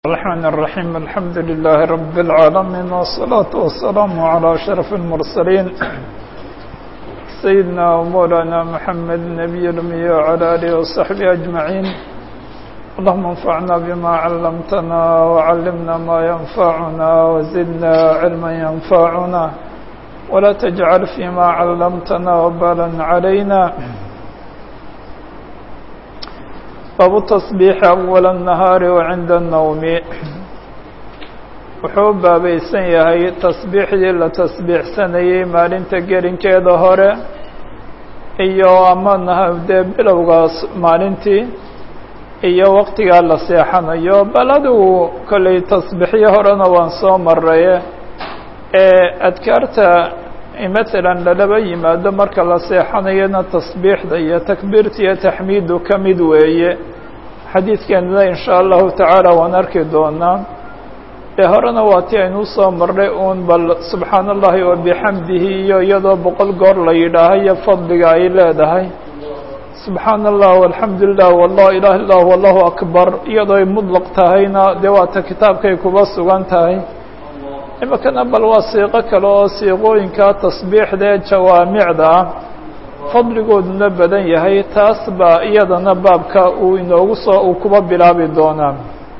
الرحمن الرحيم الحمد لله رب العالمين والصلاة والسلام على أشرف المرسلين سيدنا ومولانا محمد النبي الأمي وعلى آله وصحبه أجمعين اللهم انفعنا بما علمتنا وعلمنا ما ينفعنا وزدنا علما ينفعنا ولا تجعل فيما علمتنا وبالا علينا باب التصبيح أول النهار وعند النوم wuxuu baabaysan yahay tasbiixdii la tasbiixsanayey maalinta gelinkeeda hore iyo ama dee bilowgaas maalintii iyo waqtigaa la seexanayo bal adigu kollay tasbiixyo horena waan soo maraye ee adkaarta matalan lalaba yimaado marka la seexanayana tasbiixda iyo takbiirta iyo taxmiidu ka mid weeye xadiidkeenana in shaa allahu tacaala waan arki doonaa ee horena waa ti aynu usoo marnay uun bal subxaana allahi wabixamdihi iyo iyadoo boqol goor la yidhaahayo fadliga ay leedahay subxaana allah alxamdu lilah wallah ilaha illah wallahu akbar iyadoo ay mudlaq tahayna dee waata kitaabkay kuba sugan tahay iminkana bal waa siiqo kale oo siiqooyinka tasbiixda ee jawaamicda ah fadligooduna badan yahay taas baa iyadana baabka uu inoogu soo uu kuba bilaabi doonaa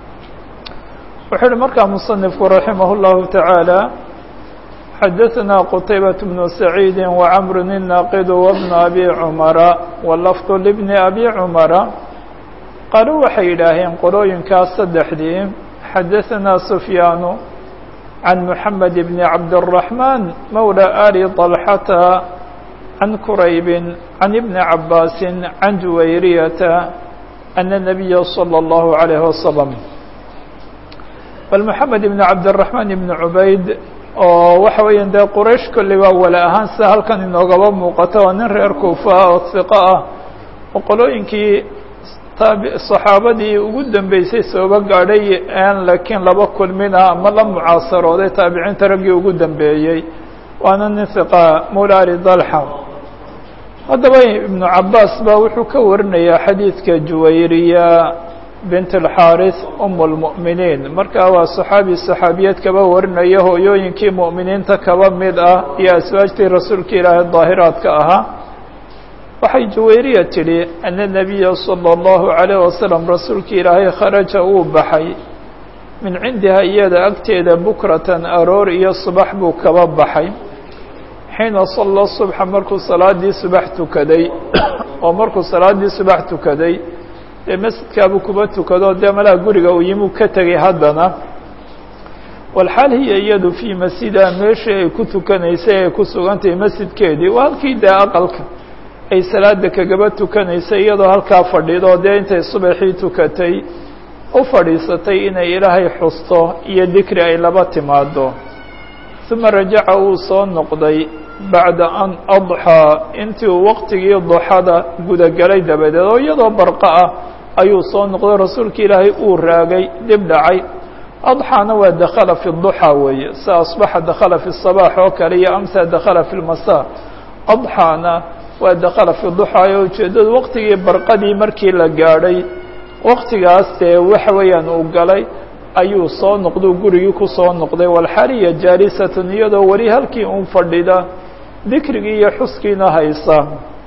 wuxuu uhi markaa musanifku raximah اllahu taعaalى xadaثna qtaybaة bnu saciidi وcmr الnaqid wbn abi cumara walafd lbni abi cumara qaaluu waxay yidhaaheen qolooyinkaas saddexdii xadaثna sufyaanu can mحamed bn cabdالرaحman mawlى ali طalxata can kuraybi can ibni cabaasi can juwayriyata ana الnabiya slى اllahu عalيh waslم bal moxamed ibn cabdiraxmaan ibn cubayd oo waxa weeyaan dee quraysh kolley waa wala ahaan sida halkan inoogaba muuqato waa nin reer kuufa oo hiqo ah oo qolooyinkii taabi saxaabadii ugu dambeysay sooba gaadhay aan laakiin laba kulmina ama la mucaasarooday taabiciinta raggii ugu dambeeyey waana nin hiqa mawla ali dalxa haddaba ibnu cabaas baa wuxuu ka warinayaa xadiidka juwayriya bint اlxaaris um اlmu'miniin marka waa saxaabi saxaabiyad kaba warinaya hooyooyinkii mu'miniinta kaba mid ah iyo aswaajtii rasuulka ilaahay daahiraadka ahaa waxay juwayriya tidhi ana nabiya salى اllahu عalayه wasalam rasuulka ilaahay kharaja uu baxay min cindiha iyada agteeda bukratan aroor iyo subax buu kaba baxay xiina salla subxa markuu salaadii subax tukaday oo markuu salaadii subax tukaday dee masjidkaabuu kuba tukado dee malaha guriga uu yimuu ka tegay haddana walxaal hiya iyadu fii masjidaa meeshii ay ku tukanaysay ay ku sugantahay masjidkeedii waa halkii dee aqalka ay salaada kagaba tukanaysay iyadoo halkaa fadhido dee intay subaxii tukatay u fadhiisatay inay ilaahay xusto iyo dikri ay laba timaado uma rajaca uu soo noqday bacda an adxaa intii uu waqtigii duxada gudagelay dabadeed oo iyadoo barqa ah ayuu soo noqday rasuulka ilaahay uu raagay dib dhacay adxaana waa dakhala fi duxaa weeye sa asbaxa dakhala fi sabaax oo kale iyo amsa dakhala fi lmasaa adxaana waa dakhala fi duxaa oo ujeeddadu waqtigii barqadii markii la gaadhay waqtigaas dee waxa weeyaan uu galay ayuu soo noqduu gurigii ku soo noqday walxaliya jaalisatun iyadoo weli halkii un fadhida dikrigii iyo xuskiina haysa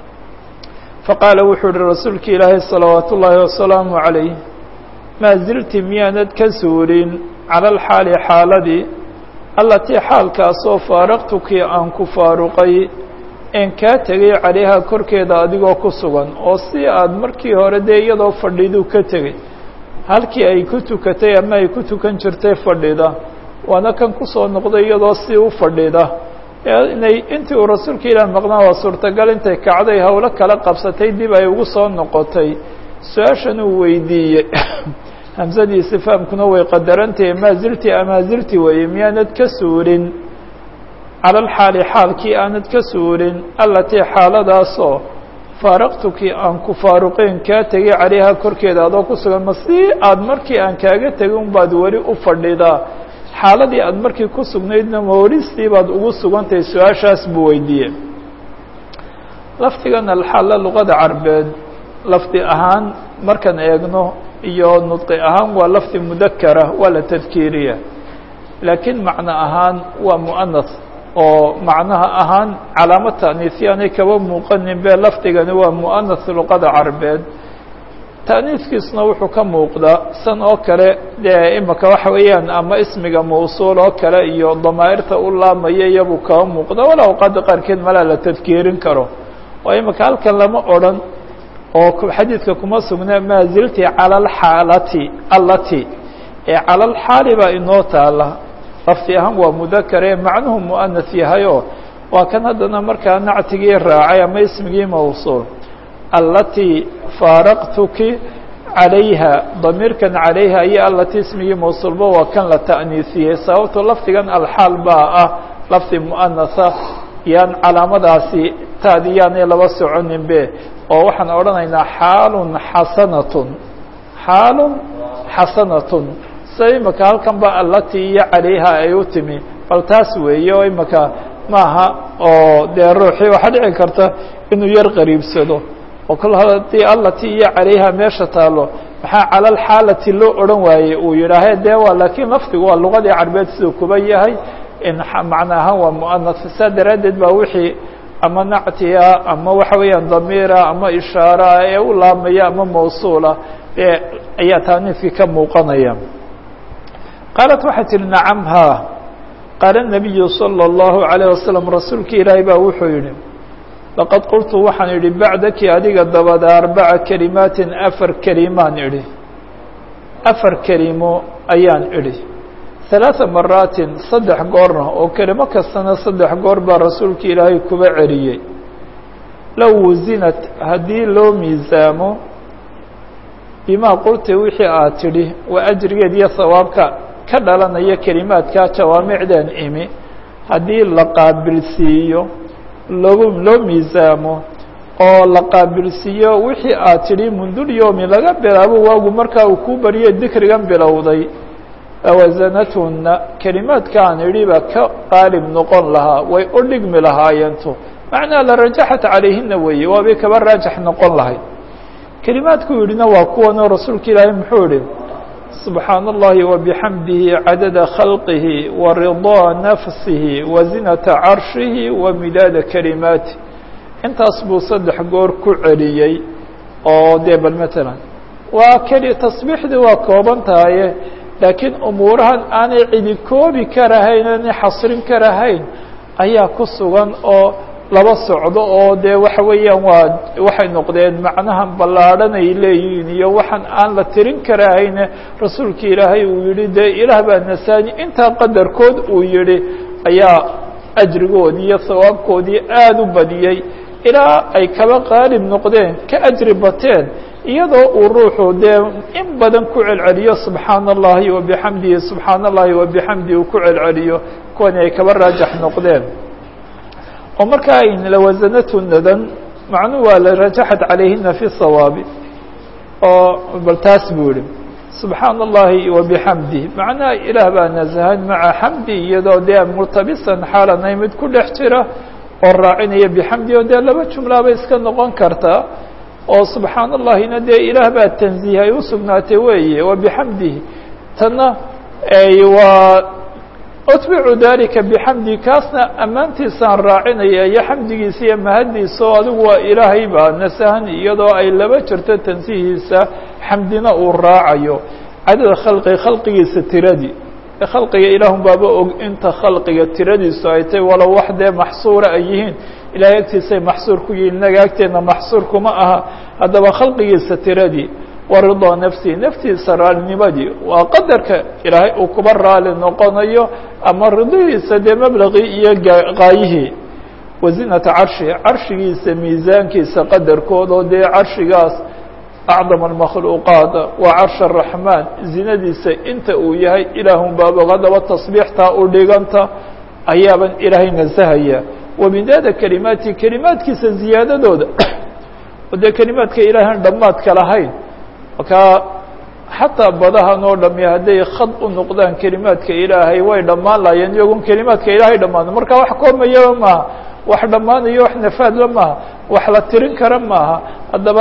faqaala wuxuu uhi rasuulka ilaahay salawaat ullaahi wasalaamu calayh maa zilti miyaanad ka suurin cala alxaali xaaladii allatii xaalkaasoo faaraqtukii aan ku faaruqay een kaa tegay calayhaa korkeeda adigoo ku sugan oo si aad markii hore dee iyadoo fadhiduu ka tegay halkii ay ku tukatay ama ay ku tukan jirtay fadhida waana kan kusoo noqday iyadoo si u fadhida inay intii uu rasuulka ilaah maqnaa waa suurtagal intay kacday howlo kala qabsatay dib ay ugu soo noqotay su-aashan uu weydiiyey hamsadiisi fahamkuna way qadarantahay maa zilti amaa zilti weeye miyaanad ka suurin cala alxaali xaalkii aanad ka suurin allatii xaaladaasoo faaraqtukii aan ku faaruqeen kaa tegay calayha korkeeda adoo ku sugan ma si aada markii aan kaaga tegay unbaad weli u fadhidaa xaaladii aada markii ku sugnaydna maoristii baad ugu sugantahay su-aashaas buu weydiiyey lafdigan alxaalla luqada carbeed lafdi ahaan markaan eegno iyo nudqi ahaan waa lafdi mudakara waa la tadkiiriya laakiin macno ahaan waa mu'anas oo macnaha ahaan calaamo ta'niisyaanay kaba muuqanin be lafdigani waa mu'anas luqada carabeed ta'niiskiisna wuxuu ka muuqdaa san oo kale dee imika waxa weeyaan ama ismiga mawsuul oo kale iyo damaa'irta u laamaya iyabuu kaba muuqda wala awqaada qaarkeed malaa la tadkiirin karo oo imika halkan lama odhan oo xadiidka kuma sugnaa maa zilti cala alxaalati allati ee cala alxaali baa inoo taala lafdi ahaan waa mudakar ee macnuhu mu'anas yahayoo waa kan haddana markaa nactigii raacay ama ismigii mawsuul allatii faaraqtuki calayha damiirkan calayha iyo allatii ismigii mawsuulba waa kan la ta'niisiyey sababto lafdigan alxaal baa ah lafdi mu'anasa yaan calaamadaasi taadi yaanay laba soconin be oo waxaan odhanaynaa xaalun xasanatun xaalun xasanatun sida imika halkan ba allatii iyo calayha ay u timi bal taas weeye oo imika maaha oo dee ruuxii waxaa dhici karta inuu yar qariibsado oo kol haddii allatii iyo calayha meesha taalo maxaa cala alxaalati loo odhan waayey uu yidhaahe dee waa laakiin lafdigu waa luqadii carbeed siduu kuba yahay in macno ahaan waa mu'anas saa daraaddeed baa wixii ama nactiya ama waxa weeyaan damiira ama ishaara ee u laamaya ama mawsuula ee ayaa taaniifkii ka muuqanaya qaalat waxay tihi nacam haa qaala nabiyu salى اllahu عalيه wasalam rasuulki ilaahay baa wuxuu yihi laqad qultu waxaan idhi bacdaki adiga dabada arbaca kelimaatin afar kelimaan idhi afar kelimo ayaan idhi ثaلaaثa maraatin saddex goorna oo kelimo kastana saddex goor baa rasuulka ilaahay kuba celiyey low wasinat haddii loo miisaamo bimaa qulti wixii aad tidhi waa ajrigeed iyo sawaabka ka dhalanaya kelimaadka jawaamicdeen imi haddii la qaabilsiiyo logu loo miisaamo oo la qaabilsiiyo wixii aad tidhi mundulyomi laga bilaabo waagu markaa uu kuu bariyo dikrigan bilowday awasanatuna kelimaadkaan idhi baa ka qaalib noqon lahaa way u dhigmi lahaayeentu macnaa la rajaxat calayhina weeye waabay kaba raajax noqon lahayd kelimaadkuu yidhina waa kuwanoo rasuulka ilaahay muxuu yihi subxaana اllahi wabixamdihi cadada khalqihi waridaa nafsihi wazinata carshihi wa midaada kelimaati intaas buu saddex goor ku celiyey oo dee bal matalan waa keli tasbiixdii waa kooban tahaye laakiin umuurahan aanay cidi koobi karahayn aanay xasrin karahayn ayaa ku sugan oo laba socdo oo dee waxa weeyaan waa waxay noqdeen macnahan ballaadhan ay leeyihiin iyo waxaan aan la tirin karahayne rasuulka ilaahay uu yihi dee ilaah baa nasaani intaa qadarkood uu yihi ayaa ajrigoodii iyo sawaabkoodii aada u badiyey ilaa ay kaba qaalib noqdeen ka ajri bateen iyadoo uu ruuxu dee in badan ku celceliyo subxaana allahi wabixamdihi subxaana allahi wabixamdihi uu ku celceliyo kuwani ay kaba raajax noqdeen oo markaa ayn lawasanatu nadan macnuhu waa la rajaxat calayhina fi sawaabi oo bal taas buu yihi subxaana allahi wabixamdih macnaha ilaah baa nasahan maca xamdi iyadoo dee murtabisan xaalanay mid ku dhex jira oo raacinaya bixamdi oo dee laba jumlaabay iska noqon kartaa oo subxaana allahina dee ilaah baa tanziih ay u sugnaatay weeye wabixamdihi tanna waa utbicu dalika bixamdi kaasna ammaantiisaan raacinaya iyo xamdigiisa iyo mahaddiisa oo adigu waa ilaahay baa nasahan iyadoo ay laba jirto tansiihiisa xamdina uu raacayo cadada khalqi khalqigiisa tiradii khalqiga ilaahun baaba og inta khalqiga tiradiisu ay tahy walow wax dee maxsuura ay yihiin ilahay agtiisay maxsuur ku yihiin inaga agteedna maxsuur kuma aha haddaba khalqigiisa tiradii waridaa nafsihi naftiisa raalinimadii waa qadarka ilaahay uu kuba raali noqonayo ama ridihiisa dee mablaqii iyo qaayihii wazinata carshihi carshigiisa miisaankiisa qadarkood oo dee carshigaas acdam almakhluuqaat waa carsh araxmaan zinadiisa inta uu yahay ilaahun baabog haddaba tasbiixtaa u dhiganta ayaaban ilaahay nasahaya wamidaada kelimaati kelimaadkiisa ziyaadadooda oo dee kelimaadka ilaahan dhammaadka lahayn markaa xataa badahan oo dhami hadday khad u noqdaan kelimaadka ilaahay way dhammaan lahaayeen iyagoon kelimaadka ilaahay dhammaano marka wax koomayaba maaha wax dhammaanayo wax nafaadla maaha wax la tirin kara maaha haddaba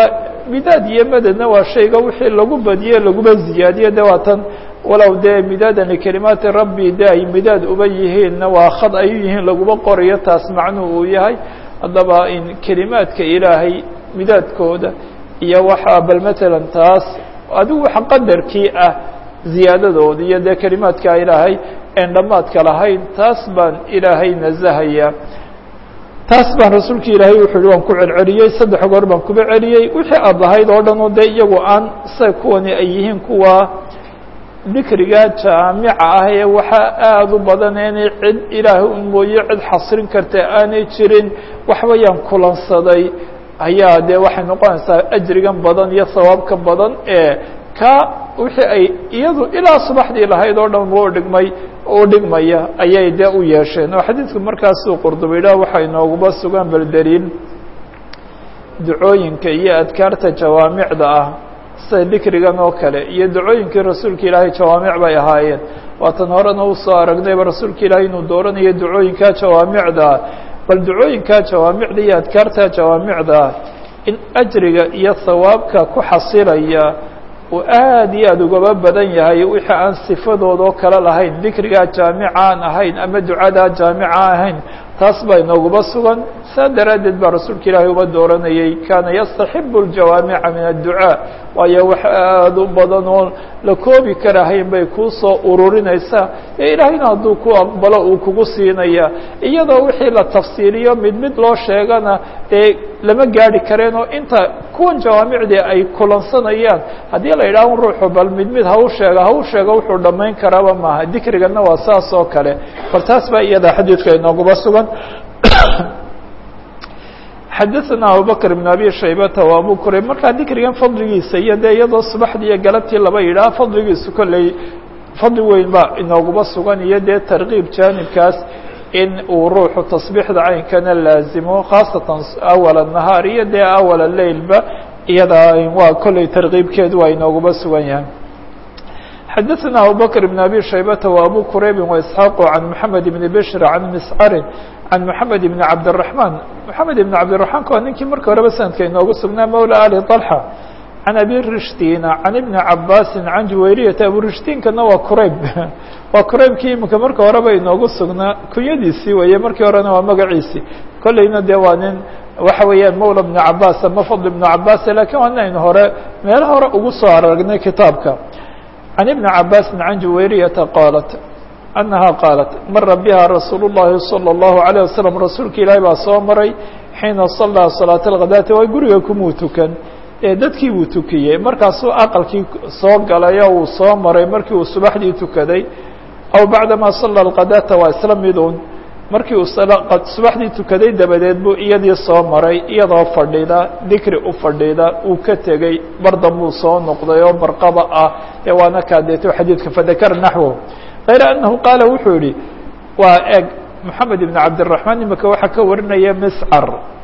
midaad iyo madadna waa shayga wixii lagu badiye laguma ziyaadiyo de waa tan walow dee midaadan likalimaati rabbi de ay midaad uba yihiinna waa khad ayu yihiin laguma qorayo taas macnuhu uu yahay haddaba in kelimaadka ilaahay midaadkooda iyo waxaa bal matalan taas adigu wax qadarkii ah ziyaadadooda iyo dee kelimaadka ilaahay en dhammaadka lahayn taas baan ilaahay nasahaya taas baan rasuulka ilaahay wuxuu yihi waan ku celceliyey saddex goor baan kuba celiyey wixii aad lahayd oo dhan oo dee iyagu aan sa kuwani ay yihiin kuwa dikriga jaamica ah ee waxaa aada u badan inay cid ilaahay un mooye cid xasrin karta aanay jirin waxbayaan kulansaday ayaa dee waxay noqonaysaa ajrigan badan iyo sawaabka badan ee ka wixii ay iyadu ilaa subaxdii lahayd oo dhan u dhigmay u dhigmaya ayay dee u yeesheen oo xadiidku markaasuu qurdubaydha waxay nooguba sugan bal daliil ducooyinka iyo adkaarta jawaamicda ah sida dikrigan oo kale iyo ducooyinkii rasuulka ilaahay jawaamic bay ahaayeen waatan horena usoo aragnayba rasuulka ilaahay inuu dooranayo ducooyinka jawaamicda ah bal ducooyinka jawaamicda iyo adkaarta jawaamicda ah in ajriga iyo sawaabka ku xasilaya uu aad iyo aada ugaba badan yahay wixii aan sifadood oo kale lahayn dikrigaa jaamica aan ahayn ama ducadaa jaamica ahayn taas baa inooguba sugan saa daraaddeed baa rasuulka ilaahay uba dooranayay kaana yastaxibu ljawaamica min adducaa waayo wax aada u badan oo la koobi karahayn bay kuu soo ururinaysaa ee ilaahayna hadduu ku aqbalo uu kugu siinaya iyadoo wixii la tafsiiliyo mid mid loo sheegana dee lama gaari kareen oo inta kuwan jawaamicdii ay kulansanayaan haddii la yidhaha ruuxu bal mid mid ha u sheega ha u sheego wuxuu dhammayn karaaba maaha dikrigana waa saas oo kale bal taas baa iyada xadiidka inooguba sugan xadaثna abubakr بn abi shaybata و abu kurayb markaa dikrigan fadligiisa iyo dee iyadoo subaxdii iyo galabtii laba yidhaha fadligiisu kolley fadli weyn ba inooguba sugan iyo dee tarkiib jaanibkaas in uu ruuxu tasbiixda caynkana laazimo khaasatan awal الnahaar iyo dee awal leilba iyada waa kolley tarkiibkeedu waa inooguba sugan yahay xadaثna abubakr بn abi shaybata و abu kuraybi وإسxaaq عan mحamed بn bشhr عan mscari عan mحamed بn cabdالرaحman mحamed بn cabdiلرaحmanka waa ninkii marka horeba sanadka inoogu sugnaa mawlى ali طلحة عan abi rishtina عan iبni cabasi عan juwayriyata aburishtinkana waa kurayb waa kuraybkii imika marka horeba inoogu sugnaa kunyadiisii weeye markii horena waa magaciisii kolleyna dee waa nin waxa weeyaan mawla بn cabas ama fadl بn cabas lakin waa inaynu hore meelo hore ugu soo aragnay kitaabka عن بن عabاس عن جuwayريةa qاaلت أنها qاaلت mara بها رasuuل اللhi صلى الله عليه وسلم rasuulka ilaahi baa soo maray حيina صلىa صلاaة الغadاti waa guriga kumuu tukan ee dadkii buu tukiyey markaasuu aqلkii soo galay oo uu soo maray markii uu subaxdii tukaday أو baعdama صلى الغadاta waa isla midun markii uu subaxdii tukaday dabadeed buu iyadii soo maray iyadoo fadhida dikri u fadhida uu ka tegey bardan buu soo noqday oo barqaba ah ee waana kaadeeto xadiidka fadakar naxwo kayra annahu qaala wuxuu yihi waa eg moxamed ibn cabdالرaحmaan imika waxaa ka warinaya miscar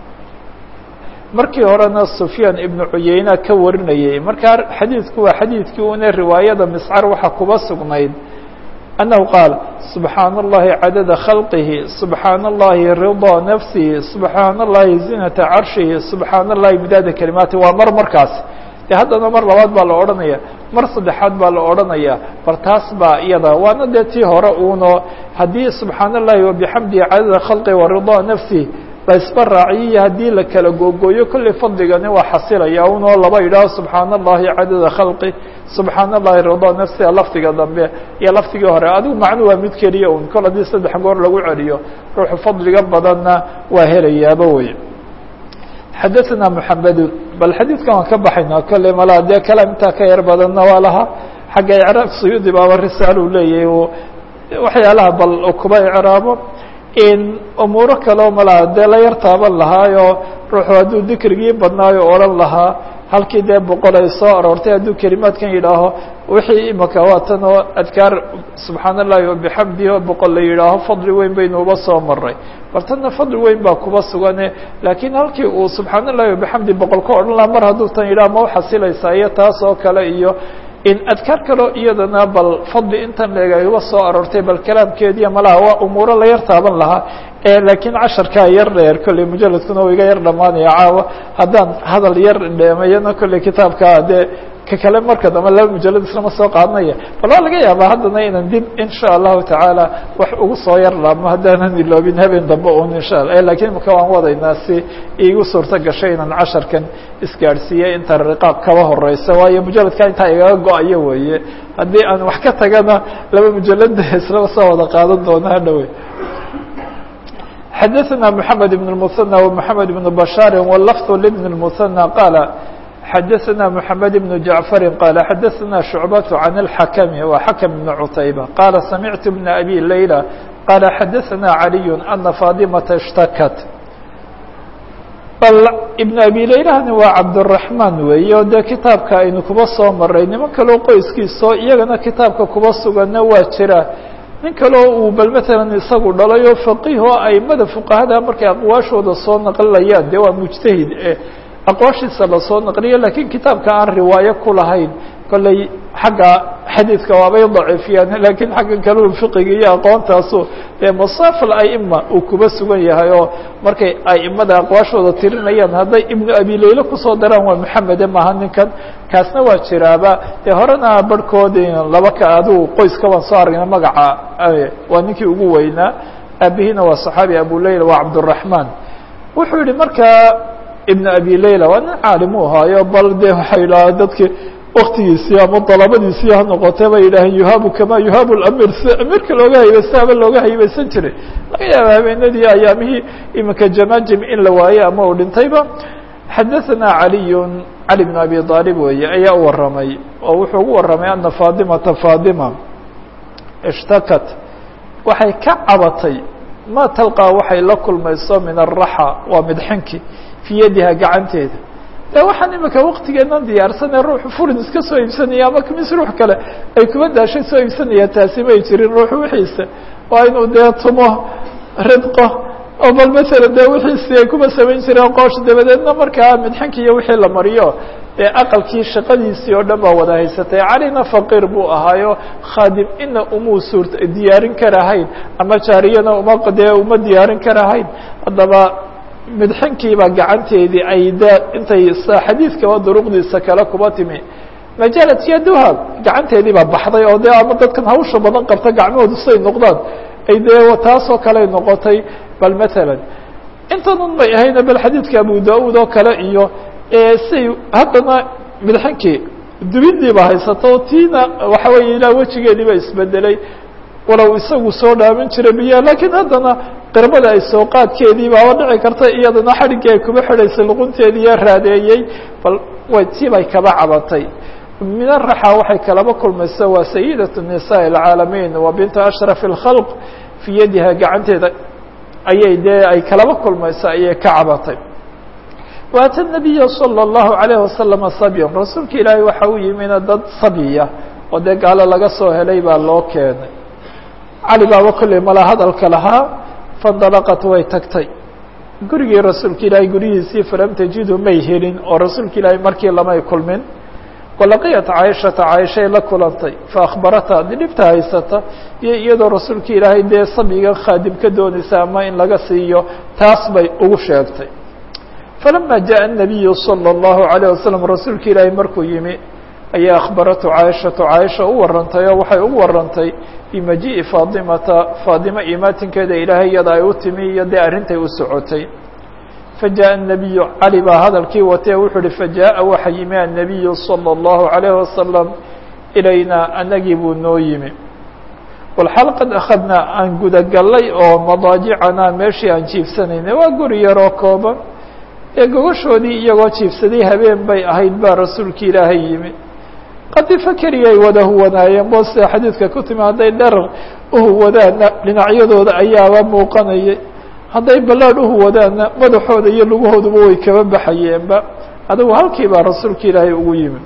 markii horena sufyaan ibnu cuyeyna ka warinayay markaa xadiidku waa xadiidkii una riwaayada miscar waxaa kuba sugnayd أنه قال سبحاaن اللhi عadد خلقه سبحاaن اللhi رضا نفسه سبحاaن اللhi زiنة عرشhiه سبحاaن اللhi مdاada كلماaتi waa mar markaas de haddana mar labaad baa la odhanaya mar saddexaad baa la odhanaya bal taas baa iyada waana dee tii hore uno haddii سubحaaن اللhi وبحمدihi عadد خلقه ورضا نفسه la isba raaciyiyo haddii la kala googooyo kolley fadligani waa xasilaya unoo laba yidhaaho subxaana allahi cadada khalqi subxaana allahi rida nafsiha lafdiga dambe iyo lafdigii hore adigu macnu waa mid keliya un kol haddii saddex goor lagu celiyo ruuxu fadliga badanna waa helayaaba wey xadaثna mحamedu bal xadiidkan waan ka baxaynaa kolley malaa dee kalaam intaa ka yar badanna waa lahaa xagga icraab suyuudi baaba risaal uu leeyahay waxyaalaha bal kuba icraabo umuuro kaleo malaha dee la yar taaban lahaayo ruuxu hadduu dikrigii badnaayo odhan lahaa halkii dee boqol ay soo aroortay hadduu kelimaadkan yidhaaho wixii imaka waatan oo adkaar subxaan allahi wabixamdihi oo boqol la yidhaaho fadli weyn baynu uba soo maray bal tanna fadli weyn baa kuba sugane laakiin halkii uu subxaan allahi wabixamdi boqol ka odhan lahaa mar hadduu tan yidhaha ma uxasilaysaa iyo taas oo kale iyo in adkaar kaloo iyadana bal fadli intan leeg ay uga soo aroortay bal kalaamkeediiya malaha waa umuuro la yar taaban lahaa laakiin casharkaa yar dheer kolley mujaladkuna u iga yar dhamaanaya caawa haddaan hadal yar dheemayana kolley kitaabka dee ka kale marka dambe laba mujalad islama soo qaadanaya bal waa laga yaabaa haddana inaan dib insha allahu tacaala wax ugu soo yar laabmo haddaanan iloobin habeen dambe un insha alla lakiin imaka waan wadaynaa si iigu suurto gashay inaan casharkan isgaadhsiiyey inta riqaab kaba horeysa waayo mujaladka intaa igaga go-ayo weeye haddii aan wax ka tagana laba mujalada islama soo wada qaadan doona hadhowe xadaثna mحamed بن المثنى ومحamed بن بشhاr واللفظ لبن المثنى qاaل xadaثna محamed بن جaعفر qاaل xadaثna شhuعبة عن الحkم وحkم بن عتيبة qاaل سمعت بن أbي ليلى qاaل xadaثna علي أنa فاطمة اشhتكت bal iبن أbي laylahni waa cabdالرaحman weeye o dee kitaabka aynu kuba soo maray niman kaleo qoyskiiso iyagana kitaabka kuba sugana waa jira nin kaleo uu bal matalan isagu dhalay oo faqiih oo aimada fuqahada markay aqwaashooda soo naqlinayaan dee waa mujtahid aqwaashiisa lasoo naqliyo lakiin kitaabka aan riwaayo ku lahayn kolley xagga xadiidka waabay daciifiyaan lakiin xaggan kaleu fiqiga iyo aqoontaasu dee masaafal aima uu kuba sugan yahay oo markay aimada aqwaashooda tirinayaan hadday ibnu abi layle kusoo daraan waa maxamede maaha ninkan kaasna waa jiraaba dee horena barhkoodi laba ka adigu qoyska waan soo aragna magaca waa ninkii ugu weynaa aabihiina waa صaxaabi abu layla waa cabdالرaحman wuxuu yihi markaa ibn abi layla waa nin caalim u ahaayo bal de waxay idhaha dadki waktigiisii ama dalabadiisii ha noqotee bay yidhaaheen yuhaabu kama yuhaabu lamir si amirka looga haybaysta ama looga haybeysan jiray laga yaaba habeenadii ayaamihii iminka jamajim in la waaye ama uu dhintayba xadaثana caliyu cali bn abi aalib weeye ayaa u waramay oo wuxuu ugu waramay ana faadimata faadima ishtakat waxay ka cabatay ma talqaa waxay la kulmayso min araxa waa midxinki fii yadiha gacanteeda de waxaan imika waktigeenan diyaarsane ruuxu furin iska soo iibsanaya ama mis ruux kale ay kuba daashay soo iibsanaya taasi may jirin ruuxu wixiisa waa inuu dee tumo ridqo oo bal masalan dee wixiisi ay kuba samayn jireen qoosh dabadeedna markaa midxinki iyo wixii la mariyo dee aqalkii shaqadiisii oo dhan baa wada haysatay calina faqiir buu ahaayo khaadim ina umuu suurt diyaarin karahayn ama jaariyana uma dee uma diyaarin karahayn haddaba midxinkiibaa gacanteedii ay de intay xadiidkaba duruqdiisa kale kuba timi majalat yaduha gacanteedii baa baxday oo de ama dadkan hawsha badan qabta gacmahoodu siday noqdaan ay dee taasoo kale noqotay bal matalan intanan may ahayna bal xadiidka abu da-uud oo kale iyo say haddana midxinkii dubidiiba haysato tiina waxa weeye ilaa wejigeediiba isbedelay walow isagu soo dhaamin jiray biyaha lakiin haddana qirbada ay soo qaadkeedii baaba dhici karta iyadana xadhiggii ay kuba xidhaysay luqunteediiyo raadeeyey bal way tii bay kaba cabatay min araxa waxay kalaba kulmaysa waa sayidat الnisaء اlcaalamiin wa bintu ashraf اlkhalq fii yadiha gacanteeda ayay dee ay kalaba kulmaysa ayay ka cabatay waata nabiya salى الlahu عalayه wasalama sabyan rasuulka ilaahay waxa u yimina dad sabyiya oo dee gaalo laga soo helay baa loo keenay cali baaba kolley mala hadalka lahaa fandalaqat way tagtay gurigii rasuulka ilaahay guryihiisii falam tajidu may helin oo rasuulka ilaahay markii lamay kulmin walaqiyat caaishata caaishay la kulantay faakbarata dhibta haysata iyo iyadoo rasuulka ilaahay dee sabyiga khaadim ka doonaysa ama in laga siiyo taas bay ugu sheegtay falama jaءa الnabiyu salى الlahu عalيه wasalam rasuulka ilaahay markuu yimi ayaa akhbaratu caaishatu caaisha u warantay oo waxay ugu warantay bimajii'i faadimata faadima imaatinkeeda ilaahay iyada ay u timi iyo dee arrintay u socotay fajaءa الnabiyu cali baa hadalkii watee wuxuu uhi fajaءa waxa yimi annabiyu salى الlahu عalayه wasalam ilaynaa anagii buu noo yimi walxal qad akhadnaa aan gudagallay oo madaajicanaa meeshii aan jiifsanaynay waa guri yaroo kooban ee gogoshoodii iyagoo jiifsaday habeen bay ahayd baa rasuulka ilaahay yimi qadifa keliyay wada huwanaayeen bo sida xadiidka ku timi hadday dherar uhuwadaanna dhinacyadooda ayaaba muuqanayay hadday ballaadh uhuwadaanna madaxooda iyo lugahooduba way kaba baxayeenba adigu halkii baa rasuulka ilaahay ugu yimi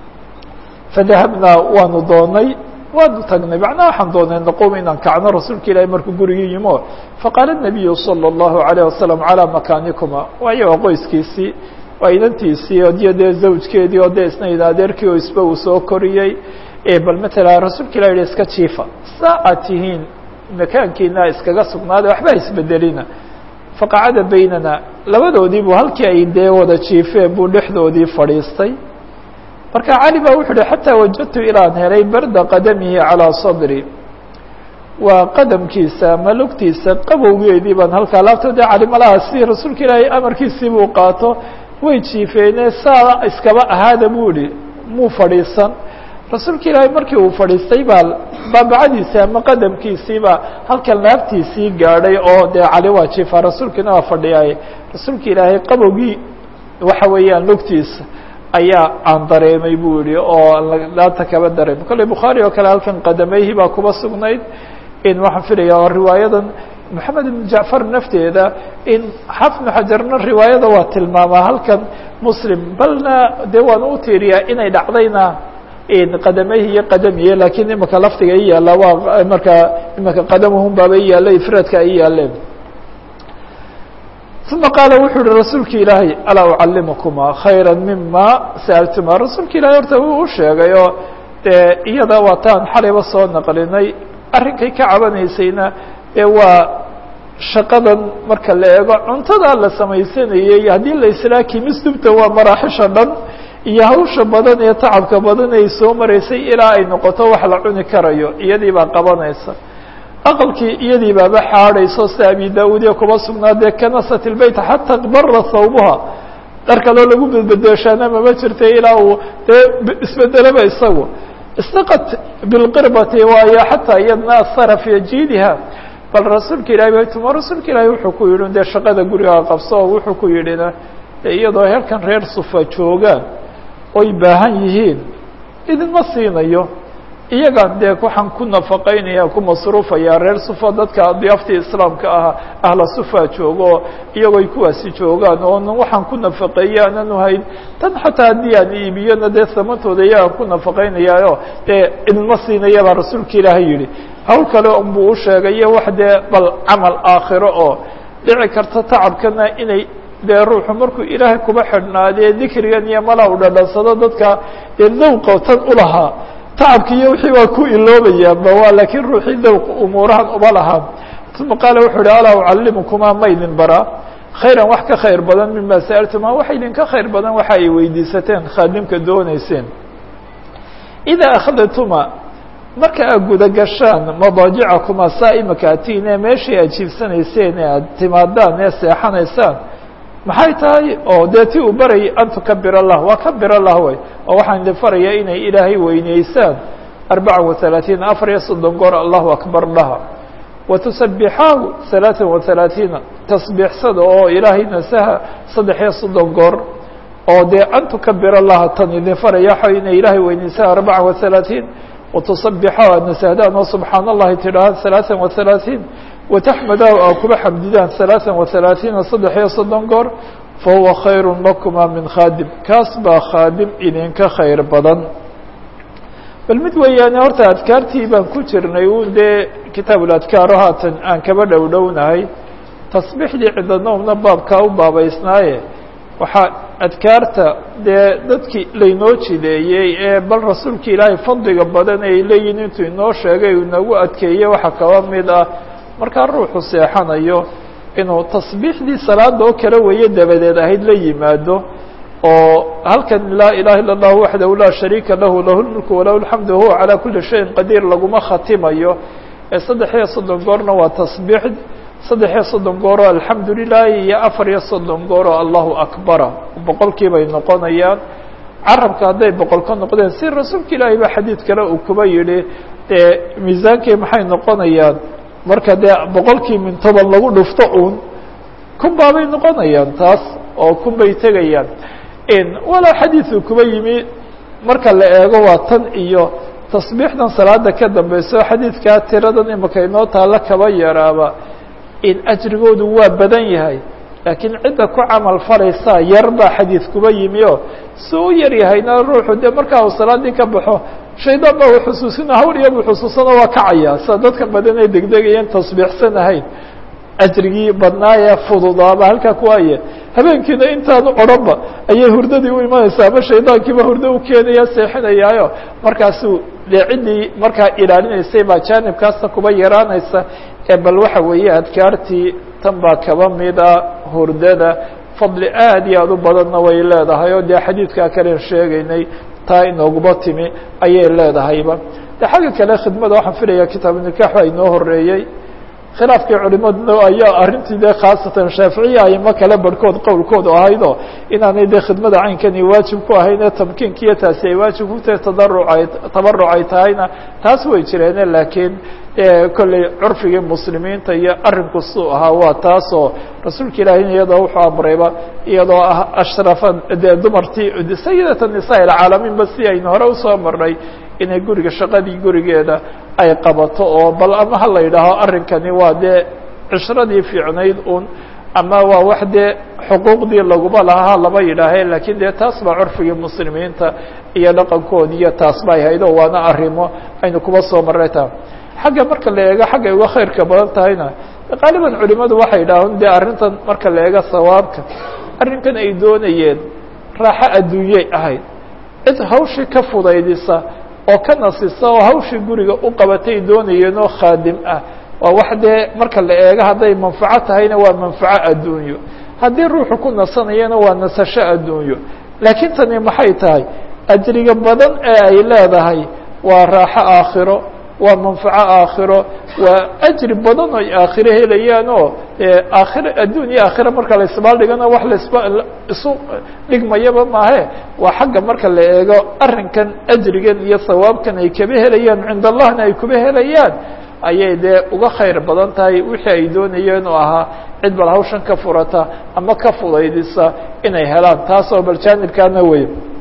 fadahabnaa waanu doonay waanu tagnay macnaha waxaan doonay naqum inaan kacno rasuulka ilaahay markuu gurigii yimo faqaala الnabiyu salى الlahu عalيه wasalam calىa makaanikuma waayo waa qoyskiisii waa inantiisii odiyo dee zawjkeedii oo dee isna ida adeerkii oo isba uu soo koriyey bal matala rasuulka ilah yihi iska jiifa saa aad tihiin makaankiina iskaga sugnaaday waxba isbedelina faqacada baynana labadoodii buu halkii ay dee wada jiifeen buu dhexdoodii fadhiistay marka cali baa wuxuu uhi xataa wajadtu ilaan helay barda qadamihi calىa sadri waa qadamkiisa ama lugtiisa qabowgeedii baan halkaa laabto dee calimalaha si rasuulka ilaahay amarkiisii buu qaato way jiifeene saa iskaba ahaada buu ihi muu fadhiisan rasuulka ilaahay markii uu fadhiistay baa baabacadiisii ama qadamkiisiibaa halkan laabtiisii gaadhay oo dee cali waa jiifaa rasuulkiina waa fadhiyay rasuulka ilaahay qabowgii waxa weeyaan lugtiisa ayaa aan dareemay buu yihi oo laabta kaba dareemay kolley bukhaari oo kale halkan qadamayhi baa kuba sugnayd in waxaan filaya oo riwaayadan moxamed ibn jacfar nafteeda in xafnu xajarna riwaayada waa tilmaamaa halkan muslim balna dee waan u tiiriyaa inay dhacdayna qadamayhi iyo qadamiye lakiin imaka lafdiga i yaalla waa markaa imaka qadamuhum baaba i yaalla ifraadka ay yaaleen uma qaala wuxuu uhi rasuulki ilaahay alaa ucalimukumaa khayra mima sa'altuma rasuulka ilahay horta wuu u sheegay oo dee iyada waataan xalayba soo naqlinay arrinkay ka cabanaysayna ee waa shaqadan marka la eego cuntada la samaysanayey haddii la islaa kimistubta waa maraaxisha dhan iyo hawsha badan ee tacabka badan ay soo maraysay ilaa ay noqoto wax la cuni karayo iyadii baa qabanaysa aqalkii iyadii baaba xaadhayso sida abi da-uud ee kuba sugnaadee kanasat ilbeyt xataa bara thawbuha dhar kaloo lagu bedbedooshaana mama jirta ilaa uu dee isbedelaba isagu istaqat bilqirbati waayo xataa iyadna asara fi jiidiha bal rasuulka ilahi ba tuma rasuulka ilaahi wuxuu ku yidhi dee shaqada gurigaa qabso oo wuxuu ku yidhina iyadoo halkan reer sufa joogaan oy baahan yihiin idinma siinayo iyagaan dee waxaan ku nafaqaynaya ku masruufaya reer sufa dadka diyaaftii islaamka ah ahla sufa joogo iyagooy kuwaasi joogaan oon waxaan ku nafaqeeye aanan hayn tan xataa haddii aan iibiyona dee samantooda iyagaan ku nafaqaynayaayo dee idinma siinaya baa rasuulka ilaahay yihi hawl kale unbuu u sheegayo wax dee bal camal aakhiro oo dhici karta tacabkana inay dee ruuxu markuu ilaahay kuba xidhnaadee dikrigan iyo mala u dhadhansado dadka dee dawqa tan ulahaa tacabki iyo wixii waa ku iloobayaanba waa laakiin ruuxii dawqa umuurahan uma lahaa uma qaala wuxuu uhi alaa ucallimukumaa ma idin baraa khayran wax ka khayr badan mima sa'altuma waxa idinka khayr badan waxa ay weydiisateen khaadimka dooneyseen idaa akhadtuma marka aad guda gashaan madaajicakumaa saa imaka atiin ee meeshii aad jiifsanayseen ee aad timaadaan ee seexanaysaan maxay tahay oo dee ti uu barayay an tukabir allah waa kabir allah way oo waxaan idin faraya inay ilaahay weyneysaan arbaca waثalaaثiin afar iyo soddon goor allahu akbar dhaha watusabixaahu ثalaaثan waثalaaثiina tasbiixsada oo ilaahay nasaha saddex iyo soddon goor oo dee an tukabir allaha tan idin faraya waxa inay ilaahay weyneysaan arbaca waثalaaثiin watusabixaahu aad nasahdaan oo subxaan allahi tidhaahaan ثalaaثan waثalaaثiin wataxmadahu aa kuba xamdidaan ثalaaثan waثalaaثiina saddex iyo soddon goor fahuwa khayr lakuma min khaadim kaas baa khaadim idinka khayr badan bal mid weeyaane horta adkaartii baan ku jirnay un dee kitaabuladkaaro haatan aan kaba dhow dhownahay tasbiixdii cidanowmna baabkaa u baabaysnaaye waxaa adkaarta dee dadkii laynoo jideeyey ee bal rasuulka ilaahay fadliga badan ay leeyihin intuu inoo sheegay uu inagu adkeeye waxaa kaba mid ah markaa ruuxu seexanayo inuu tasbiixdii salaada oo kale weeye dabadeed ahayd la yimaado oo halkan laa ilaha illa اllah waxdahu laa shariika lahu lahu lmulku walahu alxamdu wahuwa calaa kuli shayin qadiir laguma khatimayo ee saddex iyo soddon goorna waa tasbiix saddex iyo soddon gooroo alxamdu lilahi iyo afar iyo soddon gooroo allahu akbara boqolkii bay noqonayaan carabka hadday boqol ka noqdeen si rasuulka ilaahay ba xadiid kale uu kuba yidhi dee miisaankii maxay noqonayaan marka dee boqolkii min toban lagu dhufto uun kun baabay noqonayaan taas oo kun bay tegayaan walaa xadiidu kuba yimi marka la eego waa tan iyo tasbiixdan salaada ka dambeyso xadiidkaa tiradan imaka inoo taalla kaba yaraaba in ajrigoodu waa badan yahay laakiin cidda ku camal falaysaa yar baa xadiid kuba yimi oo si u yar yahayna ruuxu dee markaa uu salaadii ka baxo shaydaan baa u xusuusina hawl iyabu xusuusana waa kacaya sida dadka badan ay degdegayeen tasbiixsan ahayn ajrigii badnaayee fududaaba halkaa kuwaaye habeenkiina intaanu odhanba ayay hurdadii u imanaysaa ama shaydaankiiba hurdo u keenaya seexinayaayo markaasuu dee ciddii markaa ilaalinaysay baa jaanibkaasna kuba yaraanaysa ee bal waxa weeye adkaartii tan baa kaba mida hurdada fadli aad iyo aad u badanna way leedahay oo dee xadiidkaa kalen sheegaynay taa inooguba timi ayay leedahayba de xagga kale khidmada waxaan filaya kitaabu nikaax baa inoo horeeyey khilaafkii culimaduna ayaa arrintii de khaasatan shaaficiya aimo kale barhkood qowlkoodu ahaydoo inaanay de khidmada caynkani waajib ku ahayn tamkiinkiiyo taasi ay waajib ku tahay tadarucay tabaruc ay tahayna taas way jireene laakiin kolley curfigii muslimiinta iyo arrinku suu ahaa waa taasoo rasuulka ilaahina iyadoo wuxuu amrayba iyadoo ah ashrafa dee dumartii sayidata nisaa ilcaalamiinba si aynu hore usoo marnay inay guriga shaqadii gurigeeda ay qabato oo bal ama ha la yidhaaho arrinkani waa dee cishradii fiicnayd un ama waa wax dee xuquuqdii laguma lahaa lama yidhaahe lakiin dee taas baa curfigii muslimiinta iyo dhaqankoodi iyo taas bay haydo waana arrimo aynu kuba soo marray ta xagga marka la eego xaggay uga khayrka badan tahayna qaaliban culimadu waxay yidhaahaan dee arrintan marka la eego sawaabka arrinkan ay doonayeen raaxo adduunyey ahayd cid hawshii ka fudaydisa oo ka nasisa oo hawshii guriga u qabatay doonayeen oo khaadim ah waa wax dee marka la eego hadday manfaco tahayna waa manfaco adduunyo haddii ruuxu ku nasanayana waa nasasho adduunyo laakiin tani maxay tahay ajriga badan ee ay leedahay waa raaxo aakhiro waa manfaco aakhiro waa ajri badan oy aakhiro helayaan oo aakhiro adduun iyo aakhiro marka la isbaal dhigana wax lasba isu dhigmayaba maahe waa xagga marka la eego arrinkan ajrigan iyo sawaabkan ay kaba helayaan cinda allahna ay kuba helayaan ayay dee uga khayr badan tahay wixii ay doonayeen oo ahaa cid bal hawshan ka furata ama ka fudaydisa inay helaan taasoo bal jaanibkaana wey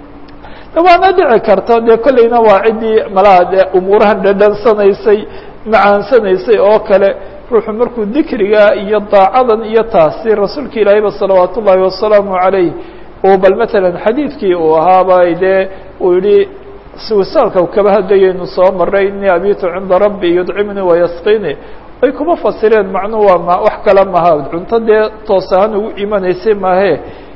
waana dhici karta dee kolleyna waa ciddii malaha dee umuurahan dhadhansanaysay macaansanaysay oo kale ruuxu markuu dikriga iyo daacadan iyo taasi rasuulka ilaahayba salawaat ullaahi wasalaamu calayh uu bal matalan xadiidkii uu ahaaba dee uu yihi wisaalka kaba hadlayaynu soo maray inii abitu cinda rabbi yudcimnii wayasqini ay kuma fasireen macnuu waa ma wax kale maha cunto dee toos ahaan ugu imanaysay maahe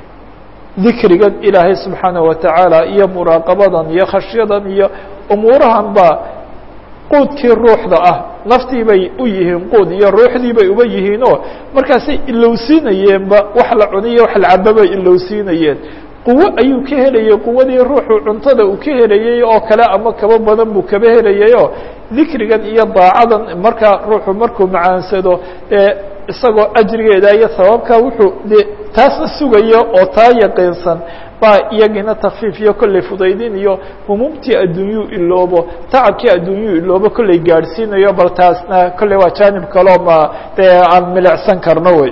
dikrigan ilaahay subxaanaه watacaala iyo muraaqabadan iyo khashyadan iyo umuurahan ba quudkii ruuxda ah naftii bay u yihiin quud iyo ruuxdii bay uba yihiinoo markaasay ilowsiinayeenba wax la cuniyo wax la caba bay ilowsiinayeen quwo ayuu ka helayey quwadii ruuxu cuntada uu ka helayey oo kale ama kaba badan buu kaba helayayoo dikrigan iyo daacadan markaa ruuxu markuu macaansado ee isagoo ajrigeeda iyo sababka wuxuu de taasna sugayo oo taa yaqiinsan baa iyagina takfiif iyo kolley fudaydin iyo humuumtii adduunyuu iloobo tacabkii adduunyuu iloobo kolley gaadhsiinayo bal taasna kolley waa jaanib kaloo ma dee aan milicsan karno wey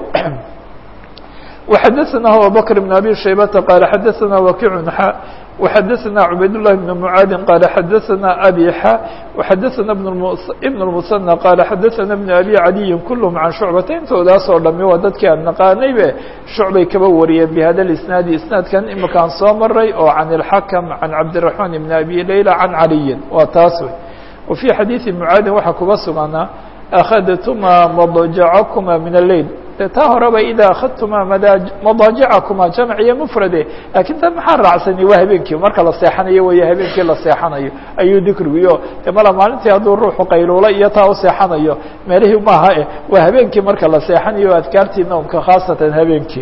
وxadثna abubكر بن abي شhaybةa qال xadثna وkiع x وxadثna عubayd اللh بن معاad qال xadثna abي x وxadثna بن المثنى qال xadثna بن abي عaliي kulهm عan شhuعبata intoodaasoo dhami waa dadkii aan naqaanaybe shucbay kaba wariyeen bhada الاسناadi isنaadkan imakaan soo maray oo عan الحakم عan cabدالرحمن بن abي laylى عan عaliyi waa taas wey وفي xadيiثi معaadin waxaa kuba suganaa أkhadtma مضجعكma min الleyl de taa horeba idaa akhadtuma madaaجicakuma jamc iyo mfrade lakin tan maxaa raacsani waa habeenkii marka la seexanayo wey habeenkii la seexanayo ayuu dikrigiyo de mala maalintii hadduu ruuxu qayluula iyo taa u seexanayo meelihii maaha eh waa habeenkii marka la seexanayo adkaartii noomka khaasatan habeenkii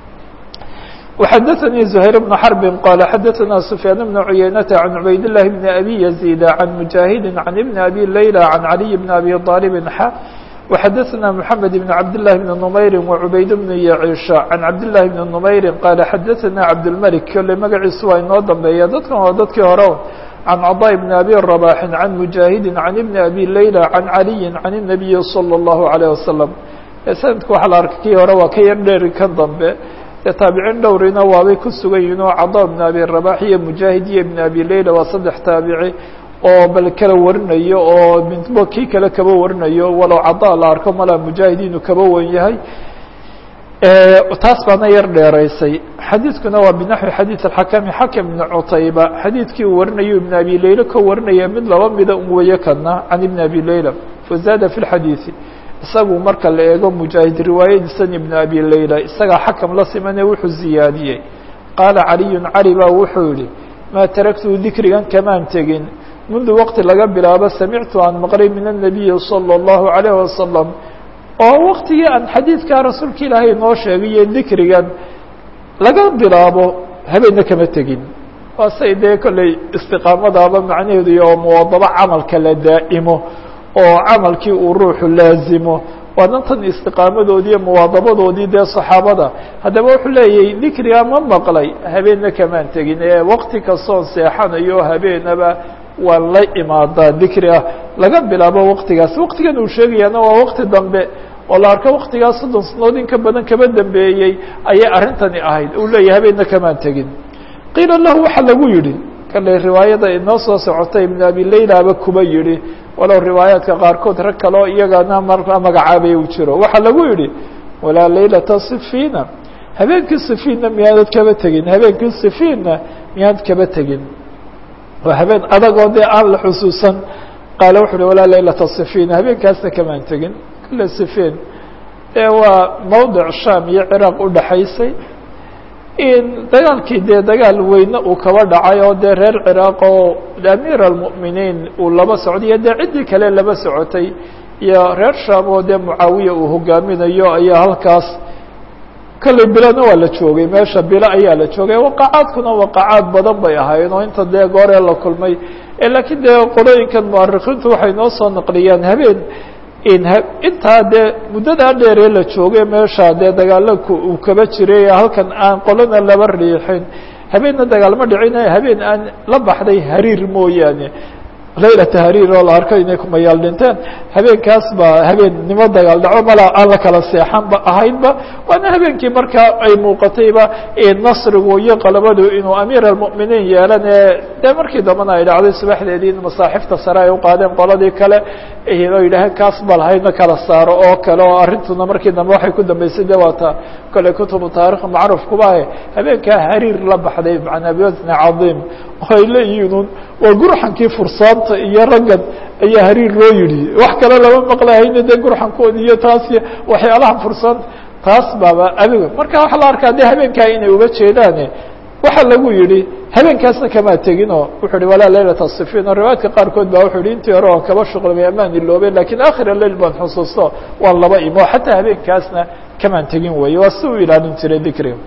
وxadثnي زهير بن حرب qال xadثna سفyان بن عyynة عن عubayd اللh بن أbي يزيد عن مجاهد عن بن أbي ليلى عن علي بن أbي طالب x وxadثna محمد بن عبد الله بن نمyر وعubayd بن يعيش عن عبد الله بن نمyر qال xadثna عبدالملك kole magaciisu waa inoo dambeeya dadkan waa dadkii hore عن cضاء بن أbي رباح عن مجاهد عن بن أbي ليلى عن علي عن النبي صلى الله عليه وسلم snadka waxa la arkay kii hore waa ka yar dheeri kan dambe dee taabicin dhowrina waabay ku sugan yihin oo cada bn abi rabax iyo mujaahid iyo ibn abi leyla waa saddex taabici oo bal kala warinayo oo midbo kii kale kaba warinayo walow cada la arko mala mujaahid inuu kaba wan yahay taas baana yar dheeraysay xadiidkuna waa binaxwi xadiid axakami xakam ibn cutayba xadiidkii uu warinayo ibn abi leyla ka warinaya mid laba mida un weeye kana can ibn abi leyla fazaada fi lxadiidi isagu marka la eego mujaahid riwaayadiisan ibn abi leyla isagaa xakam la simane wuxuu ziyaadiyey qaala caliyun cali baa wuxuu yihi maa taraktuu dikrigan kamaan tegin mundu waqti laga bilaabo samictu aan maqlay min الnabiyi salى الlahu عalيه wasalam oo waktigii aan xadiidkaa rasuulka ilaahay noo sheegay iyo dikrigan laga bilaabo habeenna kama tegin waa say dee kolley istiqaamadaaba macnaheedu iyo muwadabo camalka la daa'imo oo camalkii uu ruuxu laazimo waana tan istiqaamadoodii iyo muwaadabadoodii dee saxaabada haddaba wuxuu leeyahy dikriga ma maqlay habeenna kamaan tegin ee wakti kastoon seexanayo habeenaba waan la imaadaa dikriga laga bilaabo waktigaas waktigan uu sheegayaana waa wakti dambe oo la arko waktigaas soddon sanood in ka badan kaba dambeeyey ayay arrintani ahayd uu leeyahy habeenna kamaan tegin qiila lahu waxaa lagu yidhi kale riwaayada inoo soo socotay ibn abi laylaba kuba yihi walow riwaayaadka qaarkood rag kaleo iyagana markaa magacaabay uu jiro waxaa lagu yidhi walaa laylata sifiina habeenkii sifiinna miyaanad kaba tegin habeenkii sifiinna miyaanad kaba tegin waa habeen adagoo dee aan la xusuusan qaale wuxu uhi walaa laylata sifiina habeenkaasna kamaan tegin kale sifiin ee waa mawdic sham iyo ciraaq udhaxaysay dagaalkii dee dagaal weyne uu kaba dhacay oo dee reer ciraaq oo amiir almu'miniin uu laba socday iyo dee ciddii kale laba socotay iyo reer sham oo dee mucaawiya uu hogaaminayo ayaa halkaas kolley bilona waa la joogay meesha bilo ayaa la joogay waqacaadkuna waqacaad badan bay ahaayeen oo inta dee gooree la kulmay laakiin dee qolooyinkan muarikiintu waxay noo soo naqliyaan habeen intaa dee muddadaa dheeree la joogay meesha dee dagaalaka uu kaba jiray halkan aan qolana laba riixin habeenna dagaalma dhicin habeen aan la baxday hariir mooyaane laylata hariir oo la arko inay kumayaal dhinteen habeenkaas baa habeennimo dagaal dhaco mala aan la kala seexanba ahaynba waana habeenkii markaa ay muuqatayba nasrigu iyo qalabadu inuu amiir almu'miniin yeelan ee dee markii dambana ay dhacday subaxdeedii in masaaxifta sare ay uqaadeen qoladii kale oo yidhaaheen kaas ba lahaydna kala saaro oo kale oo arrintuna markii dambe waxay ku dambeysay de waata kole kutubu taarikh macruuf kuba ahe habeenkaa hariir la baxday macnaa biwasni cadiim oo ay leeyihiin waa gurxankii fursaanta iyo raggan ayaa hariir loo yidhi wax kale lama maqlahayna dee gurxankoodi iyo taas iyo waxyaalaha fursaanta taas baaba adiga marka waxaa la arkaa de habeenkaa inay uga jeedaane waxaa lagu yihi habeenkaasna kamaa tegin oo wuxuu hi walaa laylata sifiin oo riwaayadka qaarkood ba wuxuu hi intii hore oo kaba shuqlamay amaan iloobeen lakiin akhir leil baan xusuusto waan laba imo xataa habeenkaasna kamaan tegin weeye waa si u ilaalin jiray dikriga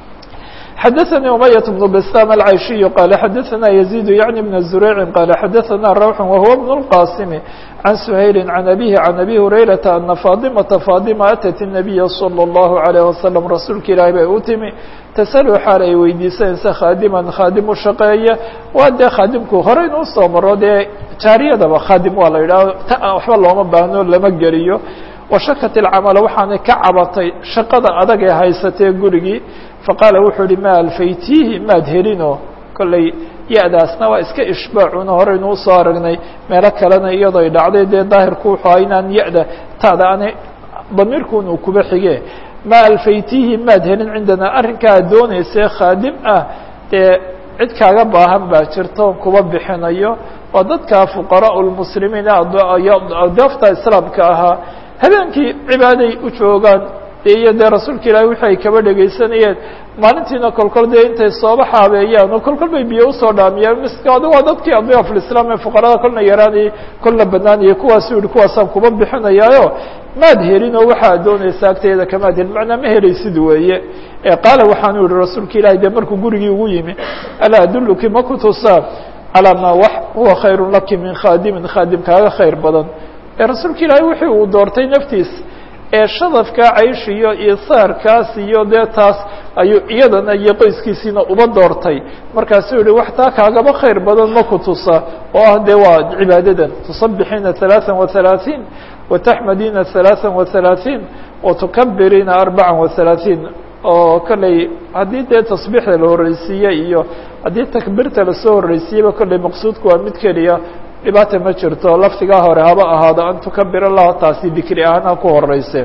xdثnي أمyة بن بسام العيشي قال xdثna يزيد يعني بن زريع قال xdثna روح وهو بن القاسم عن سهيل عن أبيه عن أبي هريرة أن فاطمة فاطمة أتت النبي صلى الله عليه وسلم رasuulka ilahi bay u timi تسأل xaal ay weydiisanaysa khاadima khاadim u shaqeeya waa dee khaadimku horeyn usoo maro dee jaariyadaba khaadim waa la yidhaho waxba looma baahno lama geliyo washakat ilcamala waxaanay ka cabatay shaqada adag ee haysatee gurigii faqaala wuxuu ihi ma alfaytiihi maad helino kolley ya-daasna waa iska ishbaacuna horeynu usoo aragnay meelo kalena iyadoo ay dhacday dee daahirku wuxuu aha inaan ya-da taada aanay damiirkun uu kuba xige ma alfaytiihi maad helin cindanaa arrinkaa doonaysee khaadim ah dee cid kaaga baahan baa jirto kuba bixinayo waa dadka fuqaraa lmuslimiin adoofta islaamka ahaa habeenkii cibaaday u joogaan iyo dee rasuulka ilaahi wixi ay kaba dhegaysanayeen maalintiina kolkol dee intay sooba xaabeeyaan oo kolkol bay biyo usoo dhaamiyeen miska adi waa dadkii adyaaf lislaam ee fuqarada kolna yaraanayay kolna banaanayay kuwaasu yihi kuwaasaan kuba bixinayaayo maad helin oo waxaad doonaysa agteeda kamaad helin macnaa ma helaysid weeye qaala waxaanu yihi rasuulka ilahi dee markuu gurigii ugu yimi alaa aduluki ma kutusaa calaa maa wax huwa khayru laki min khaadimin khaadim kaaga khayr badan ee rasuulka ilaahi wixii uu doortay naftiis ee shadafka caysh iyo isaarkaas iyo dee taas ayuu iyadana iyo qoyskiisiina uba doortay markaasuu yihi wax taa kaagaba khayr badan ma ku tusa oo ah dee waa cibaadadan tusabixiina ثaلaaثa وaثaلaaثiin وataxmadiina ثaلaaثa وaثaلaaثiin وatukabiriina arbaca وaثaلaaثiin oo kolley haddii dee tasbiixda la horeysiiye iyo haddii takbiirta lasoo horeysiiyeba kolley maqsuudku waa mid keliya dhibaata ma jirto laftigaa hore haba ahaado an tukabir allaha taasi dikri ahaan ha ku horeyse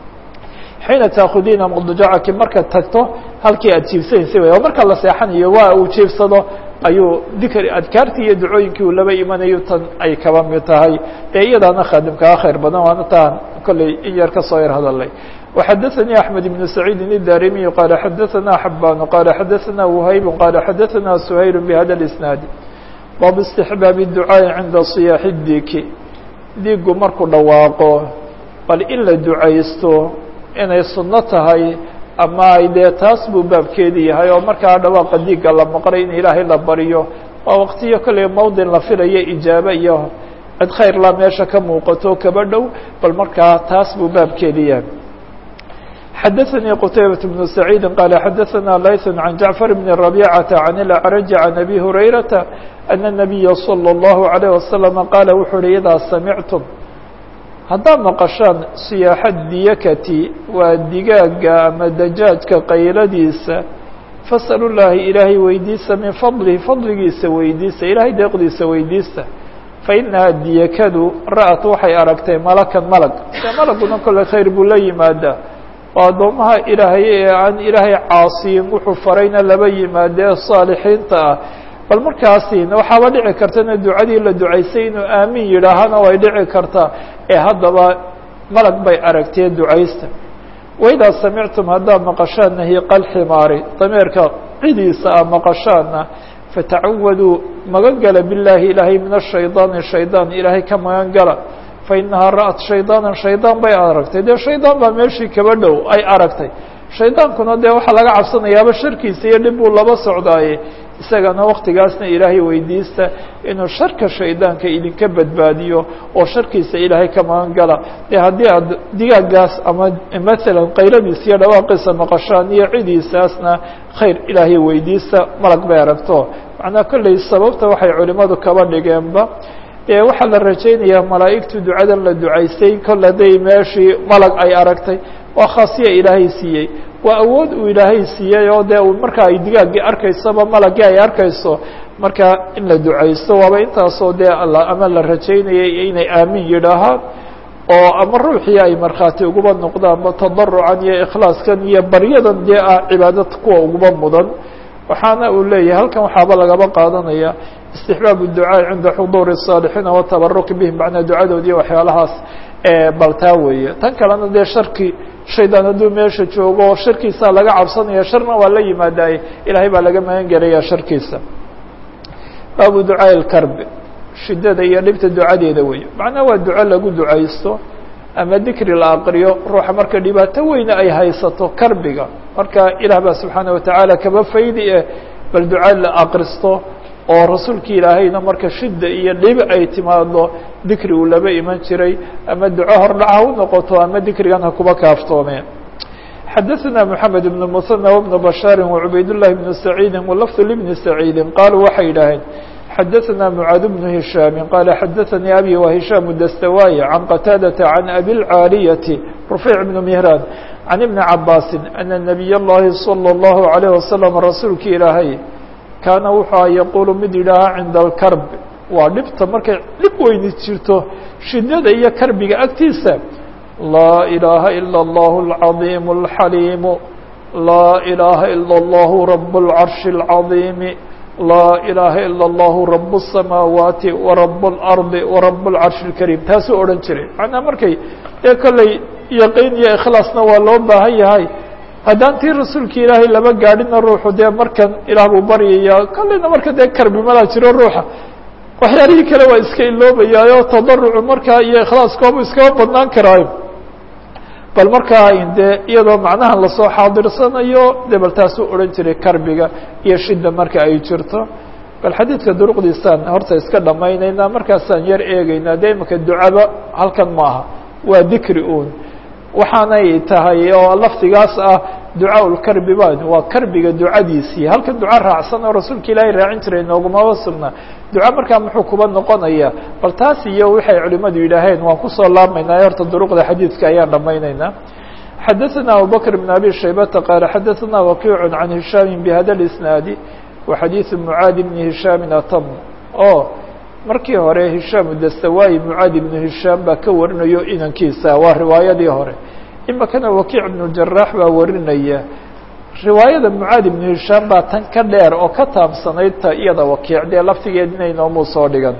xiina taakudiina mudjacaki markaad tagto halkii aad jiibsanaysay way oo marka la seexanayo waa uu jiibsado ayuu dikri adkaartii iyo ducooyinkii uu laba imanayo tan ay kaba mid tahay ee iyadaana khaadimkaa khayr badan waana taan kolley in yar kasoo yar hadalay وxdثnي أحمد بن سعيد الداrمي قال xdثna حبان قال xdثna وhayب قال xdثna سhayل بhda الإسناaد baabu istixbaabi ducaa'i cinda siyaaxi diiki diigu markuu dhawaaqo bal in la ducaysto inay sunno tahay ama ay dee taas buu baabkeedi yahay oo markaa dhawaaqa diigga la maqlay in ilaahay la baryo waa waqtiyo kolley mawdin la filayo ijaabo iyo cid khayr la meesha ka muuqato kaba dhow bal markaa taas buu baabkeedi yahay xadaثnي qتaybaة بن سعيid qال xadaثna layث عan جaعفر بن ربيcة عن الأعرج عن أbي هurayرaةa أن النبي صلى الله عليه وسلم qاaل wuxuu uhi إdaa samicتm haddaad maqashaan siyaaxa diyakati waa digaaga ama dajaajka qayladiisa fasأlu الlahi ilaahay weydiisa min fadlihi fadligiisa weydiisa ilahay deeqdiisa weydiista fainaha diyakadu ra'at waxay aragtay malakan malag de malaguna kole khayr buu la yimaadaa oo addoomaha ilaahay ee aan ilaahay caasiyin wuxuu farayna laba yimaade ee saalixiinta ah bal markaasina waxaaba dhici kartana ducadii la ducaysay inuu aamin yidhaahana way dhici kartaa ee haddaba malag bay aragtee ducaysta waidaa samictum haddaad maqashaan nahiiqa alximaari dameerka cidiisa a maqashaana fatacawaduu magan gala billaahi ilaahay min ashaydaani shaydaan ilaahay ka magan gala fainahaa ra'at shaydaanan shaydaan bay aragtay dee shaydaan baa meeshii kaba dhow ay aragtay shaydaankuna dee waxaa laga cabsanayaaba sharkiisa iyo dhib buu laba socdaaye isagana waktigaasna ilaahay weydiista inuu sharka shaydaanka idinka badbaadiyo oo sharkiisa ilaahay ka magan gala dee haddii aad digaagaas ama maalan qayladiisa iyo dhawaaqiisa maqashaan iyo cidiisaasna khayr ilaahay weydiista malag bay aragto macnaa kolley sababta waxay culimadu kaba dhigeenba dee waxaa la rajaynayaa malaa'igtu ducadan la ducaystay kol hadday meeshii malag ay aragtay waa khaasiya ilaahay siiyey waa awood uu ilaahay siiyey oo dee marka ay digaaggii arkaysoba malagii ay arkayso marka in la ducaysto waaba intaasoo dee ama la rajaynayay inay aamin yidhaahaan oo ama ruuxii ay markhaati uguba noqdaanba tadarucan iyo ikhlaaskan iyo baryadan dee ah cibaadad kuwa uguba mudan waxaana uu leeyahay halkan waxaaba lagaba qaadanaya istixbaab الducaaءi cinda xuduuri الصاalixiina watabaruki bihim macnaa ducadoodiiyo waxyaalahaas baltaa weeye tan kalena dee sharki shaydaan hadduu meesha joogo sharkiisaa laga cabsanaya sharna waa la yimaadaye ilaahay baa laga magan gelaya sharkiisa baabu ducaaءi اkarbi shidada iyo dhibta ducadeeda weeye macnaha waa duco lagu ducaysto ama dikri la aqriyo ruuxa marka dhibaato weyne ay haysato karbiga marka ilaah baa subxaanaه watacaala kaba faydi eh bal duca la aqristo oo rasuulki ilaahayna marka shida iyo dhibi ay timaado dikri uu laba iman jiray ama duco hordhac ha u noqoto ama dikrigan ha kuba kaaftoomeen xadaثna mحamed بن mثنى وبن بشhاar وعubayd للhi بن سعيidi وlفظ لبن سعيidi qaaluu waxay yidhaaheen xadaثna mعاad بن هiشhاm qال xadaثnii abي وهiشhام dstawاي عan qتاadة عan أbي العاaلية رفيع بن مهrاn عan iبن cabاsi أن نبiy الlahi صلى الله عليه وسلم rasuulki ilaahay kaana wuxuu yaquulu mid yidhaahaa cinda alkarb waa dhibta markay dhib weyni jirto shidada iyo karbiga agtiisa laa ilaaha ilا اllah الcaظiim الxaliimu laa ilaaha ilا اllah rab اlcarshi الcaظiimi laa ilaaha ilا اllah rab الsamaawaati warab اlarضi warab اlcarshi الkariim taasuu odhan jiray macnaa markay ee kolley yaqiin iyo ikhlaasna waa loo baahan yahay haddaan tii rasuulka ilaahay lama gaadhina ruuxu dee markan ilaah buu baryaya kolleyna marka dee karbi malaa jiro ruuxa waxyaalihii kale waa iska iloobayaayo tadarucu markaa iyo ikhlaaskoobu iskaba badnaan karaayo bal markaa dee iyadoo macnaha lasoo xaadirsanayo dee bal taasuu odhan jiray karbiga iyo shida marka ay jirto bal xadiidka duruqdiisaan horta iska dhamaynaynaa markaasaan yar eegeynaa dee imaka ducaba halkan maaha waa dikri un waxaanay tahay oo lafdigaas ah ducaa lkarbi ba waa karbiga ducadiisii halkan duco raacsan oo rasuulka ilaahay raacin jiray noogumaba sugna duco markaa muxuu kuba noqonaya bal taas iyo waxay culimadu yidhaaheen waan kusoo laabmaynaa horta duruqda xadiidka ayaan dhamaynaynaa xadaثna abubakr بn abi shaybata qaala xadaثna wakiic can hishaami bhada اisnaadi wa xadiiثu mucaadi bni hishaami atam o markii hore hishaam dastawaayi mucaad ibnu hishaam baa ka warinayo inankiisa waa riwaayadii hore imakana wakiic ibnu jaraax baa warinaya riwaayada mucaad ibnu hishaam baa tan ka dheer oo ka taabsanayd ta iyada wakiic dee laftigeed inaynoomu soo dhigan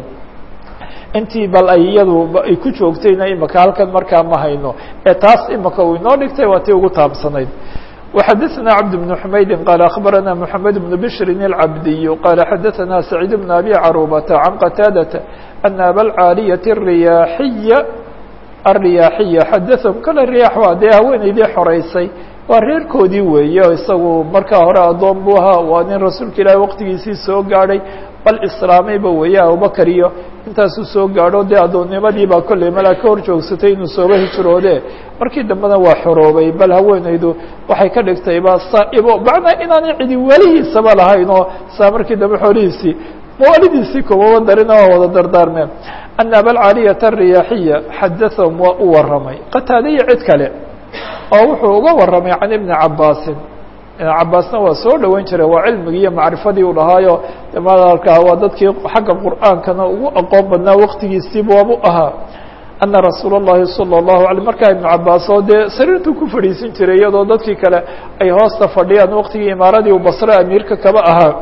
intii bal ay iyadu ay ku joogtayna imaka halkan markaa ma hayno ee taas imaka uu inoo dhigtay waa tii ugu taabsanayd وxadثna cبد بن حmaydi qال أخbarana محamed بن بشhri الcabdiy qال xadثna سacيid بن أbي caruبة عan qتاadة أن abاlcاaliyaة الriyaaxiya الriyaaxiya xadaثhm kale riyaax waa dee haweeneydii xoreysay waa reerkoodii weeye isagu markaa hore addoon buu ahaa waa nin rasuulka ilaahi waqtigiisii soo gaadhay bal islaamayba weeye abubakar iyo intaasuu soo gaadho dee addoonnimadiibaa kolley malaa ka hor joogsatay inuu sooba hijroode markii dambena waa xoroobay bal haweeneydu waxay ka dhigtayba saaibo macnaa inaanay cidi welihiisaba lahayn oo saa markii dambe xoolihiisii mawalidiisii kumaba darina waa wada dardaarmeen ana abalcaaliyata ariyaaxiya xadathahum waa u warramay qataadaya cid kale oo wuxuu uga warramay can ibni cabaasin ibn cabaasna waa soo dhoweyn jiray waa cilmigii iyo macrifadii u dhahaayo malkaa waa dadkii xagga qur'aankana ugu aqoon badnaa waqtigiisiiba waabu ahaa ana rasuula اllahi salى الlahu alay markaa ibnu cabaas oo dee sariirtuu ku fadhiisin jiray iyadoo dadkii kale ay hoosta fadhiyaan waqtigii imaaradii uu basre amiirka kaba ahaa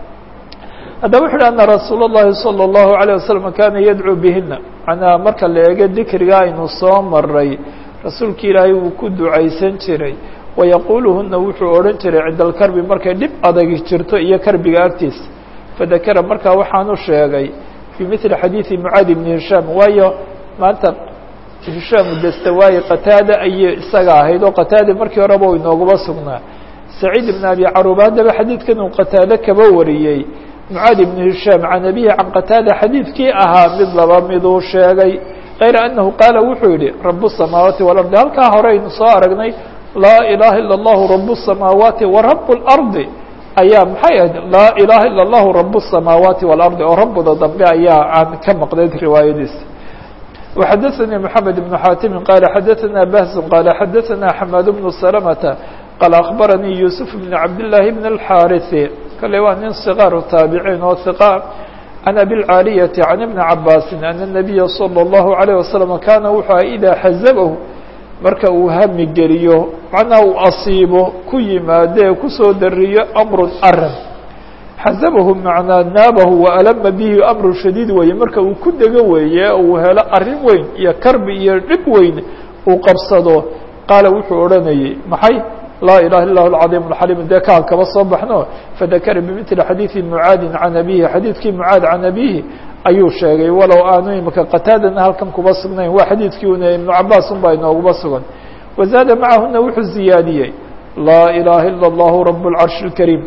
haddaba wuxu uhi ana rasuula الlahi salى الlahu عalيه wasalam kana yadcuu bihina manaa marka la eego dikriga aynu soo maray rasuulki ilaahay wuu ku ducaysan jiray wayaquuluhuna wuxuu odhan jiray cinda alkarbi markay dhib adagi jirto iyo karbiga agtiisa fadakara markaa waxaanu sheegay fii mili xadiidi mucaadi bni hishaam waayo maanta hishaam dastawaayi qataada ayay isaga ahayd oo qataada markii horeba u inooguma sugnaa saciid ibn abi caruba haddaba xadiidkan uu qataade kaba wariyey mucaad ibn hishaam can abihi can qataada xadiidkii ahaa mid laba miduu sheegay kayra anahu qaala wuxuu yihi rabu الsamaawaati walardi halkaa hore aynu soo aragnay laa ilaha ilا اllahu rabu الsamaawaati wa rabu اlardi ayaa maxay ahayd laa ilaha ilا اllahu rabu الsamaawaati walardi oo rabuda dambe ayaa aan ka maqnayd riwaayadiisa وxadaثnii mحamed بن xaatimi qala xadaثna bahz qala xadaثna xamaad بن سلمةa qala aخbaranii yusuf بn cabdالlahi bn الxاariثi kale waa nin صغاar taabiciin oo ثiqa can abilcaaliyati can ibni cabaasi ana الnabiya salى الlahu عalيه wasalam kaana wuxuu aha idaa xazabahu marka uu hami geliyo macnaa uu asiibo ku yimaadee kusoo dariyo amru arin xazabahu macnaa naabahu waalama bihi amru shadiid weeye marka uu ku dego weeye uu helo arrin weyn iyo karbi iyo dhib weyn uu qabsado qaala wuxuu odhanayey maxay laa ilaha illa hu alcadiim alxaliim dee kaan kaba soo baxno fadakara bimili xadiidi mucaadin can abihi xadiidkii mucaad can abihi ayuu sheegay walow aanu imika qataadana halkan kuba sugnayn waa xadiidkii una ibnu cabaas un baa inooguba sugan wazaada macahuna wuxuu ziyaadiyey laa ilaha ila allahu rab اlcarshi اlkariim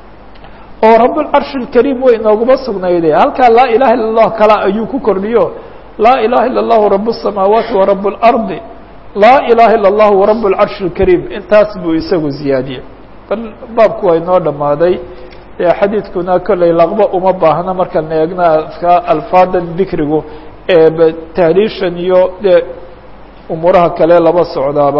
oo rab اlcarshi اlkariim way inooguma sugnayde halkaa laa ilaha illa اllah kala ayuu ku kordhiyo laa ilaha illa اllahu rab الsamaawaati wa rab اlardi laa ilaha illa اllahu rab اlcarshi اlkariim intaas buu isagu ziyaadiyey bal baabku waa inoo dhammaaday dee xadiidkuna kolley laqba uma baahna markaan eegna ka alfaadan dikrigu ee tahliishan iyo dee umuuraha kale laba socdaaba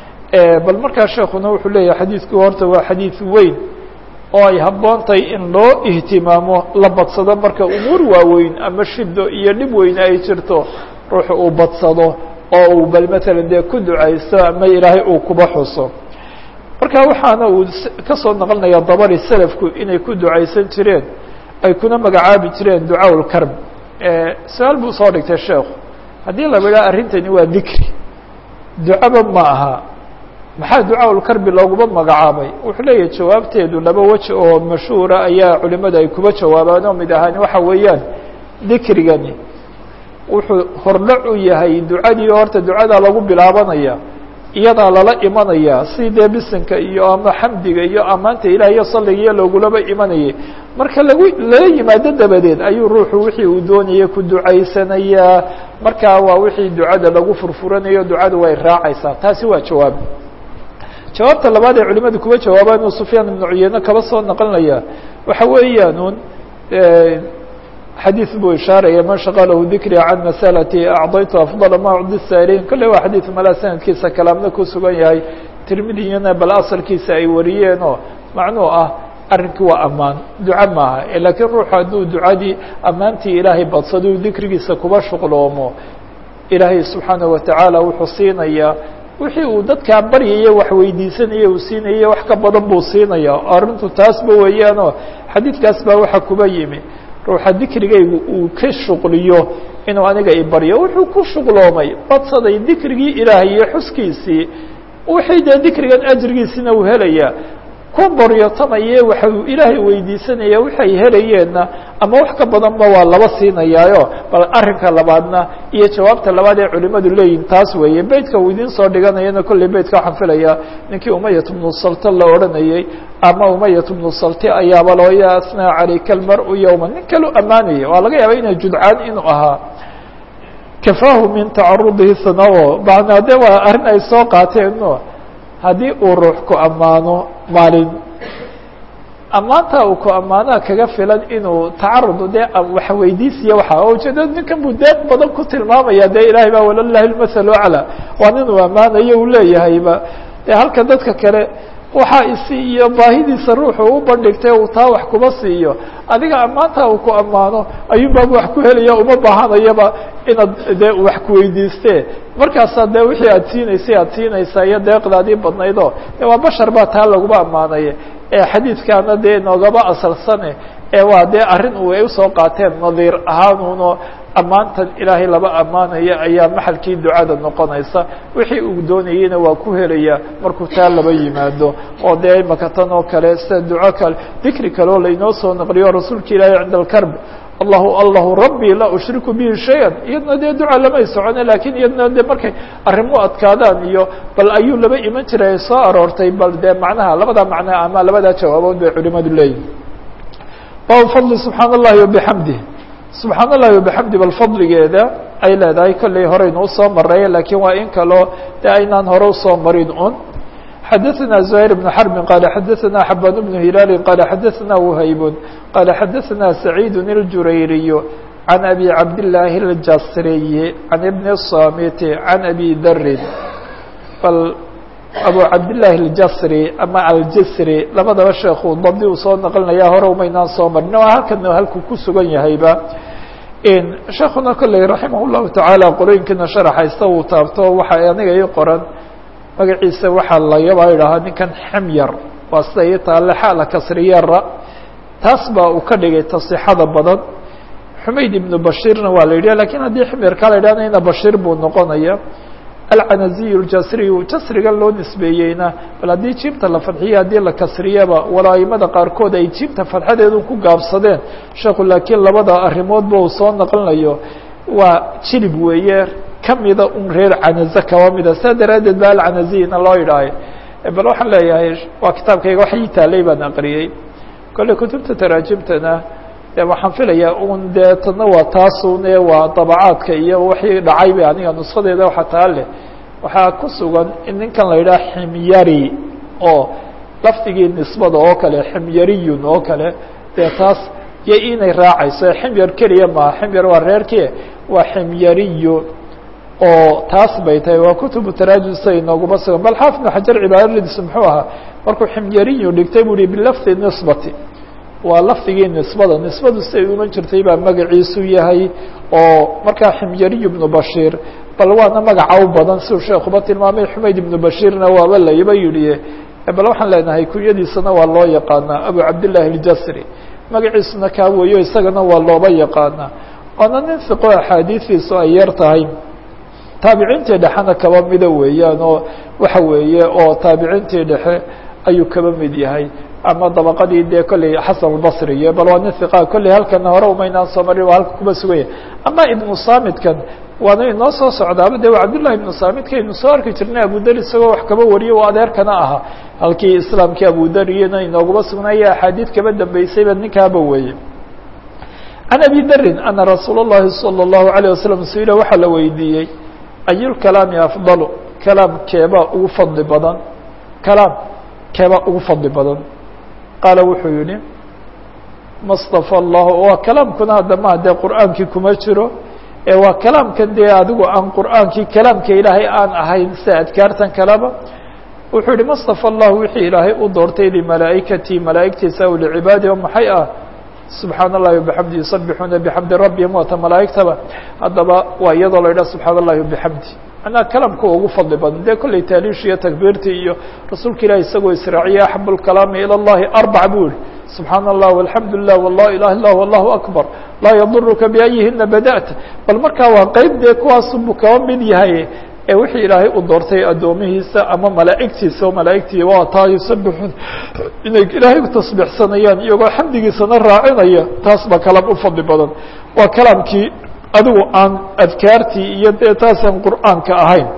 bal markaa sheekuna wuxuu leeyahay xadiidku horta waa xadiid weyn oo ay habboontahay in loo ihtimaamo la badsado marka umuur waaweyn ama shido iyo dhib weyne ay jirto ruuxu uu badsado oo uu bal matalan dee ku ducaysto ama ilaahay uu kuba xuso marka waxaana uu ka soo naqlinaya dabari selafku inay ku ducaysan jireen ay kuna magacaabi jireen ducaa lkarb su-aal buu soo dhigtay sheekhu haddii laba idhaha arrintani waa dikri ducaba ma aha maxaa ducaa lkarbi looguma magacaabay wuxuu leeyahay jawaabteedu laba weji oo mashhuura ayaa culimadu ay kuba jawaabaan oo mid ahaan waxa weeyaan dikrigani wuxuu hordhac u yahay ducadii horta ducadaa lagu bilaabanaya iyadaa lala imanaya si dee bisinka iyo ama xamdiga iyo amaanta ilaah iyo salligiiyo loogulaba imanayay marka lagu lala yimaado dabadeed ayuu ruuxu wixii uu doonaya ku ducaysanayaa markaa waa wixii ducada lagu furfuranayo ducadu way raacaysaa taasi waa jawaab jawaabta labaad ee culimadu kuwa jawaabaan uu sufyaan ibnu cuyeyne kaba soo naqlinaya waxa weeyaanuun xadiث buu ishaaraya man shaqalahu dikri can masalati acdaytu afضala ma cudi saaliin kolle waa xadiid malaa sanadkiisa kalaamna ku sugan yahay tirmidiyana bal asalkiisa ay wariyeen oo macnuu ah arrinkii waa ammaan duco maaha laakiin ruuxu hadduu ducadii ammaantii ilaahay badsaduu dikrigiisa kuba shuqloomo ilaahay subxaanaه watacaala wuxuu siinayaa wixii uu dadkaa baryaye wax weydiisanaya uu siinaya wax ka badan buu siinaya arrintu taasba weeyaanoo xadiidkaas baa waxa kuba yimi ruuxa dikrigaygu uu ka shuqliyo inuu aniga ibaryo wuxuu ku shuqloomay badsaday dikrigii ilaahay iyo xuskiisii wixii dee dikrigan ajrigiisina uu helayaa ku boryotamaye waxa uu ilaahay weydiisanaya waxay helayeenna ama wax ka badanba waa laba siinayaayo bal arrinka labaadna iyo jawaabta labaad ee culimadu leeyihin taas weeye beytka uu idiin soo dhiganayana kolley beytka waxaan filayaa ninkii umayat bnu salte la odhanayey ama umayat bnu salte ayaaba loo ya asnaa calayka almar-u yowma nin kalu ammaanaya waa laga yaaba inay judcaan inuu ahaa kafaahu min tacarudihi sanao macnaa de waa arrin ay soo qaateeno haddii uu ruux ku ammaano maalin ammaanta uu ku ammaanaha kaga filan inuu tacarud dee wax weydiisiya waxa ujeedada ninkan buu deeq badan ku tilmaamaya dee ilahay baa walalahi lmathal aclى waa nin uu ammaanayo uu leeyahayba e halka dadka kale waxa isi iyo baahidiisa ruuxu u bandhigtay uu taa wax kuma siiyo adiga ammaanta uu ku ammaano ayuunbaabu wax ku helaya uma baahanayaba inaad dee wax kuweydiiste markaasaa dee wixii aad siinaysay aad siinaysaa iyo deeqdaadii badnaydoo de waa bashar baa taa laguma ammaanaya ee xadiidkaana dee inoogaba asalsane ee waa dee arrin u ay usoo qaateen nadiir ahaanuno ammaantan ilaahay laba ammaanaya ayaa maxalkii ducada noqonaysa wixii uu doonayeyna waa ku helaya markuu taa laba yimaado oo dee imaka tan oo kale sida duco kale dikri kale oo lainoo soo naqliyo rasuulka ilaahay cinda alkarb allahu allahu rabbi laa ushriku bihi shaya iyadna dee duca lamay socone lakin iyadna de markay arrimu adkaadaan iyo bal ayuu laba iman jiray ay soo aroortay bal dee macnaha labada macnaa ama labadaa jawaabood bay culimadu leeyihin bab fadli subxaan allahi wabixamdih subxaan allahi wabixamdi bal fadligeeda ay leedahay kolley horeynu usoo maray lakiin waa in kaloo de aynaan hore usoo marin un xadaثna زهير بن حرب qال xadaثna xبان بن هiلال qال xadaثna وhayb qال xadaثna سعيid الجurayري عن أbي cabdاللahi الjasriي عن بن الصاmت عن أbي dri bal abu cabdاللahi الjasrي ama aljasrي labadaba sheekuu dabdi uu soo naqlinaya hore umaynaan soo marin waa halkana halkuu ku sugan yahayba sheekuna kolley raximah الlahu taعaalى qolooyinkiina sharaxaysta uu taabto waxa aniga ii qoran magaciisa waxaa lagaba idhahaa ninkan xemyar waa sida ii taale xaala kasriyara taas baa uu ka dhigay tasixada badan xumayd ibnu bashiirna waa la yidhah lakiin haddii xemyarka la yidhahna ina bashiir buu noqonaya alcanaziy ljasriyu jasrigan loo nisbeeyeyna bal haddii jiibta la fadxiyo haddii la kasriyaba wala aimada qaarkood ay jiibta fadxadeedu ku gaabsadeen sheekhu laakiin labada arrimoodba uu soo naqlinayo waa jilib weeye kamida un reer canaze kaba mida saa daraaddeed ba alcanaziyna loo yidhaahay bal waxaan leeyahay waa kitaabkayga wax ii taalay baan aqriyey kolley kutubta taraajimtana de waxaan filayaa un dee tadna waa taasune waa dabacaadka iyo wixii dhacay ba aniga nuskadeeda waxa taa leh waxaa ku sugan in ninkan la yidhaha ximyari oo lafdigii nisbada oo kale ximyariyun oo kale dee taas iyo inay raacayso ximyar keliya maha ximyar waa reerkie waa ximyariyu oo taas bay tahay waa kutubu taraajum sida inooguma sugan bal xaafid ibn xajar cibaaradiisu muxuu ahaa markuu ximyariyu dhigtay bu uhi bilafdi nisbati waa lafdigii nisbada nisbadu siday uman jirtay baa magaciisu yahay oo markaa ximyariy ibnu bashiir bal waana magaca u badan siduu sheekuba tilmaamay xumayd ibnu bashiirna waaba layba yidhi bal waxaan leenahay kunyadiisana waa loo yaqaanaa abu cabdillahi اljasri magaciisuna kaa weeyo isagana waa looba yaqaanaa waana nin fiqo axaadiistiisu ay yar tahay taabiciintii dhexena kaba mida weeyaan oo waxa weeye oo taabiciintii dhexe ayuu kaba mid yahay ama dabaqadii dee kolley xasan albasri iyo bal waa nin hiqa kolley halkana hore umaynaan soo marin waa halka kuma sugan yahay ama ibnu saamidkan waana inoo soo socdaaba de waa cabdullahi ibnu saamidka aynu soo arki jirnay abudar isagoo wax kaba wariyo o adeerkana ahaa halkii islaamkii abudariyana inooguma sugnaaya axaadiid kaba dambeysayba ninkaaba weeye can abi darin ana rasuul اllahi salى اllahu عalيه wasalam su-ila waxaa la weydiiyey ayulkalaami afdalu kalaam keebaa ugu fadli badan kalaam keebaa ugu fadli badan qaala wuxuu yihi mastafa allahu waa kalaamkuna haddama dee qur'aankii kuma jiro ee waa kalaamkan dee adigu aan qur'aankii kalaamka ilaahay aan ahayn sida adkaartan kaleba wuxuu yihi mastafa allahu wixii ilaahay u doortay limalaa'ikatii malaa'igtiisa aw licibaadi o maxay ah subxaan اllahi wabixamdi yusabixuuna bixamdi rabbihim waata malaa'igtaba haddaba waa iyadoo la yidhaha subxaan اllahi wabixamdi manaa kalamka ugu fadli badan dee kolley taaliish iyo takbiirtii iyo rasuulka ilahi isagoo israaciye axab اlkalaami ilى اllahi arbac buu yihi subxaan allah walxamdu lilah wala ilah ilah allahu akbar laa yaduruka biayihina bada'ta bal markaa waa qeyb dee kuwaasubuu kaba mid yahay ee wixii ilaahay u doortay addoomihiisa ama malaa'igtiisa oo malaa'igtii waa taa yusabixun inay ilaahay u tasbiixsanayaan iyagoo xamdigiisana raacinaya taas baa kalaam u fadli badan waa kalaamkii adigu aan adkaartii iyo dee taasaan qur'aanka ahayn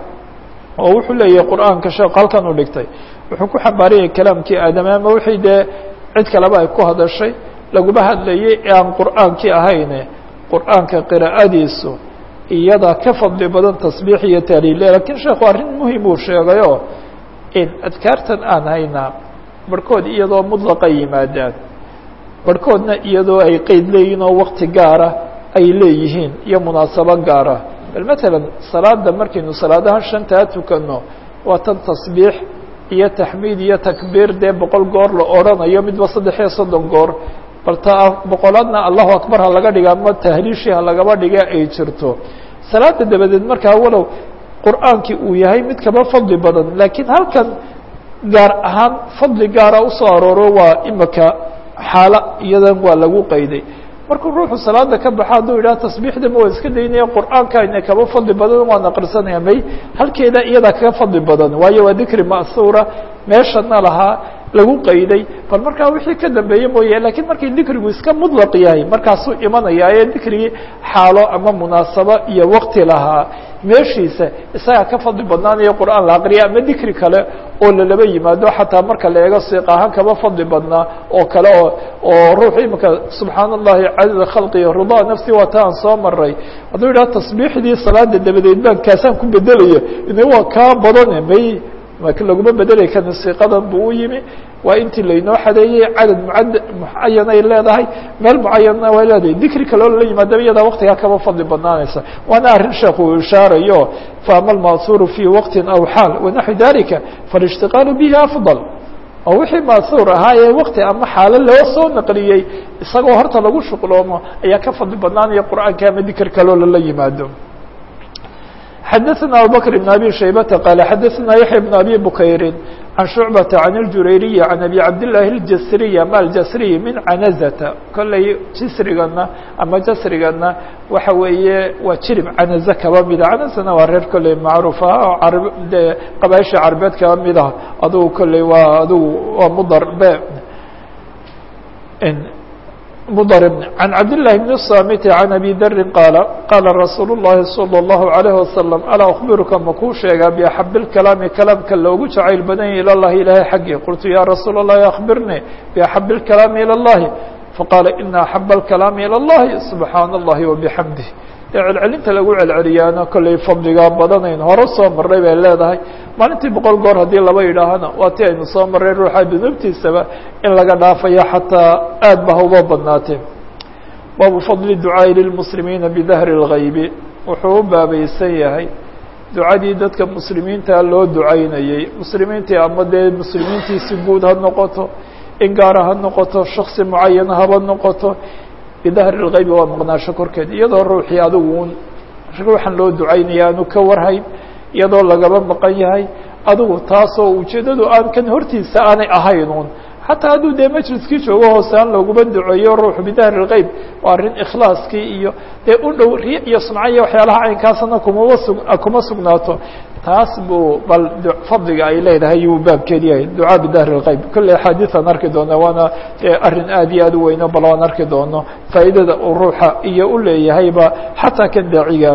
oo wuxuu leeyahay qur'aanka sheekh halkan u dhigtay wuxuu ku xambaarayay kalaamkii aadame ama wixii dee cid kaleba ay ku hadashay laguma hadlayay ee aan qur'aankii ahayne qur'aanka qiraa'adiisu iyada ka fadli badan tasbiix iyo taaliile lakiin sheekhu arrin muhim uu sheegayo in adkaartan aan haynaa barhkood iyadoo mudlaqa yimaadaan barhkoodna iyadoo ay qeyd leeyihin oo wakti gaara ay leeyihiin iyo munaasabo gaara bal matalan salaada markaynu salaadaha shantaa tukano waa tan tasbiix iyo taxmiid iyo takbiir dee boqol goor la odhanayo midba saddex iyo soddon goor bal ta boqolaadna allahu akbar ha laga dhiga ama tahliishii ha lagaba dhiga ay jirto salaada dabadeed markaa walow qur'aankii uu yahay mid kaba fadli badan laakiin halkan gaar ahaan fadli gaara usoo arooro waa imika xaalo iyadan waa lagu qayday markuu ruuxu salaada ka baxa hadduu yidhaha tasbiixda ma waa iska daynaya qur'aanka ina kaba fadli badan waan aqrisanaya may halkeeda iyadaa kaga fadli badan waayo waa dikri ma'suura meeshana lahaa lagu qayday bal markaa wixii ka dambeeye mooye lakiin markay dikrigu iska mudlaq yahay markaasuu imanaya ee dikrigii xaalo ama munaasabo iyo wakti lahaa meeshiisa isagaa ka fadli badnaanayo qur'aan la aqriya ama dikri kale oo lalaba yimaado xataa marka la eego siiq ahaan kaba fadli badnaa oo kale oo oo ruuxu imika subxaana allahi cadada khalqi ridaa nafsi waa ta aan soo maray hadduu yidhaha tasbiixdii salaada dabadeed baan kaasaan ku bedelaya ina waa kaa badane may laakiin laguma bedelay kani siiqadan buu u yimi waa intii laynoo xadeeyey cadad mucad mucayan ay leedahay meel mucayanna way leedahay dikri kaloo lala yimaadaba iyadaa waktigaa kaba fadli badnaanaysa waana arrin sheekh uu ishaarayo faama alma'huuru fii waqtin aw xaal wanaxwi dalika faاlاshtiqaalu bihi afضal oo wixii ma'huur ahaa ee wakti ama xaalo loo soo naqliyey isagoo horta lagu shuqloomo ayaa ka fadli badnaanaya qur'aanka ama dikr kaloo lala yimaado xdثna abubكر بن abي شhaybة qال xadثna yaحyى بن abي bukayri عan شhuعبة عan الjurayriي عan abي cabdاللahi الjasriي ama aljasriي min canazta kolley jisrigana ama jasrigana waxa weeye waa jirib canaze kaba mida canazana waa reer kolley macruuf ah oo ar de qabaaisha carbeed kaba mid ah adugu kolley waa adugu waa mudar be mdrb عن cabd للh بن الصاmت عن أbي dri qاaل qاla رasuul الlahi صلى الlaه عليه وasلم alا أخبirka makuu sheegaa بأxab الكalaami kalaamka loogu jacayl badanya ilى الlahi ilahay xaggii qultu ya rasuul الlahi أخbirnي بأxab الكalaami ilى الlahi faqاala ina أxab الكalaami ilى الlahi سubحaan الlahi وبحamdih dee celcelinta lagu celceliyaana kolley fadligaa badanayn hore soo maray bay leedahay maalintii boqol goor haddii laba yidhaahana waa ti aynu soo maray ruuxa dunuubtiisaba in laga dhaafayo xataa aad ba hauba badnaatee baabu fadli ducaaءi lilmuslimiina bidahri اlgaybi wuxuu u baabaysan yahay ducadii dadka muslimiinta loo ducaynayey muslimiintii ama dee muslimiintiisi guud ha noqoto in gaara ha noqoto shaksi mucayana haba noqoto bidahri اlgaybi waa maqnaasho korkeed iyadoo ruuxii adigu un ruuxan loo ducaynaya aanu ka warhayn iyadoo lagaba maqan yahay adigu taasoo ujeeddadu aan kan hortiisa aanay ahayn un xataa hadduu dee majliskii joogo hoose aan looguma duceeyo ruuxu bidahri اlgayb waa arrin ikhlaaskii iyo dee u dhow riya iyo sumca iyo waxyaalaha caynkaasna kumaba sug kuma sugnaato taas buu bal fadliga ay leedahay yuu baabkeed yahay ducaa bidahri اlgayb kolley axaadiiaan arki doona waana arrin aad iyo aad u weyno bal aan arki doono faa'iidada uu ruuxa iyo u leeyahayba xataa kan daaciga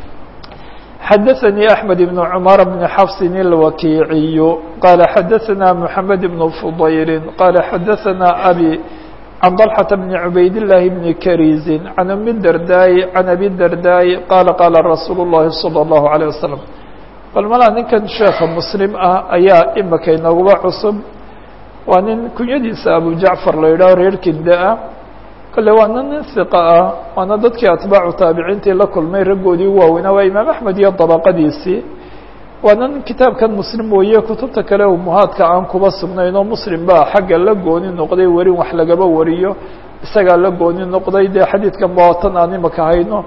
xadaثnي أحmed بن cmar بن xfs الwakiiciy qala xadaثna mحamed بن fضayl qala xadaثna abي عن طلحة بن عbayd اللahi بن krيزi عن أmi الdرداء عن أbي الdرداء qala qala رasuul الlahi صلى الله عليه وسلم bal malaa ninkan sheeka mslim ah ayaa imika inaguba cusub waa nin kunyadiisa abu jacfar la yidhaho reer kinda-a kale waana nin hiqa ah waana dadkii atbaacu taabiciintii la kulmay raggoodii u waaweynaa waa imaam axmed iyo dabaqadiisii waana nin kitaabkan muslim weeye kutubta kale umuhaadka aan kuba sugnayn oo muslim baa xagga la gooni noqday werin wax lagaba wariyo isagaa la gooni noqday dee xadiidkan baatan aan imaka hayno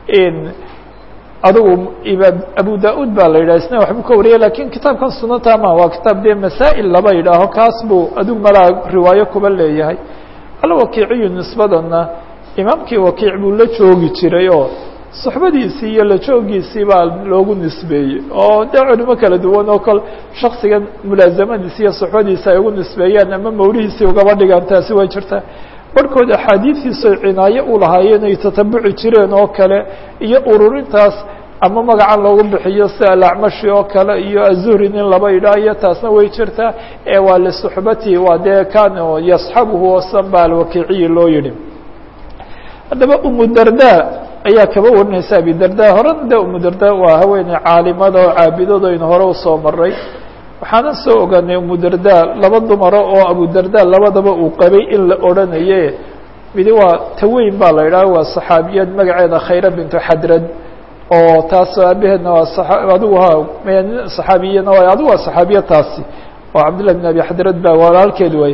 adigu imaam abu da-ud baa la yidhah isna waxbuu ka wariyay lakin kitaabkan sunanta ma waa kitaab dee masaa'il laba yidhaaho kaas buu adigu malaa riwaayo kuba leeyahay alwakiiciyu nisbadana imaamkii wakiic buu la joogi jiray oo suxbadiisii iyo la joogiisii baa loogu nisbeeyey oo dee culimo kala duwan oo kol shaksigan mulaasamadiisi iyo suxbadiisi ay ugu nisbeeyaan ama mawlihiisii ugaba dhigaan taasi way jirtaa barhkood axaadiistiisoy cinaayo u lahaayeen ay tatabuci jireen oo kale iyo ururintaas ama magacan loogu bixiyo si alacmashi oo kale iyo azuhri nin laba idhaayo taasna way jirtaa ee waa lisuxbati waa dee kan yasxabuhu osanba alwakiiciyi loo yihi haddaba umu darda ayaa kaba warinaysa abi darda horena de umu darda waa haweeney caalimada oo caabidado aynu hore usoo maray waxaana soo ogaanay umu darda laba dumaro oo abu darda labadaba uu qabay in la odhanaye midi waa taweyn baa la idhaha waa saxaabiyad magaceeda khayra bintu xadrad oo taas aabaheedna waa adigu ha saxaabiyana waay adigu waa saxaabiya taasi oo cabdillah bin abi xadrad ba walaalkeed way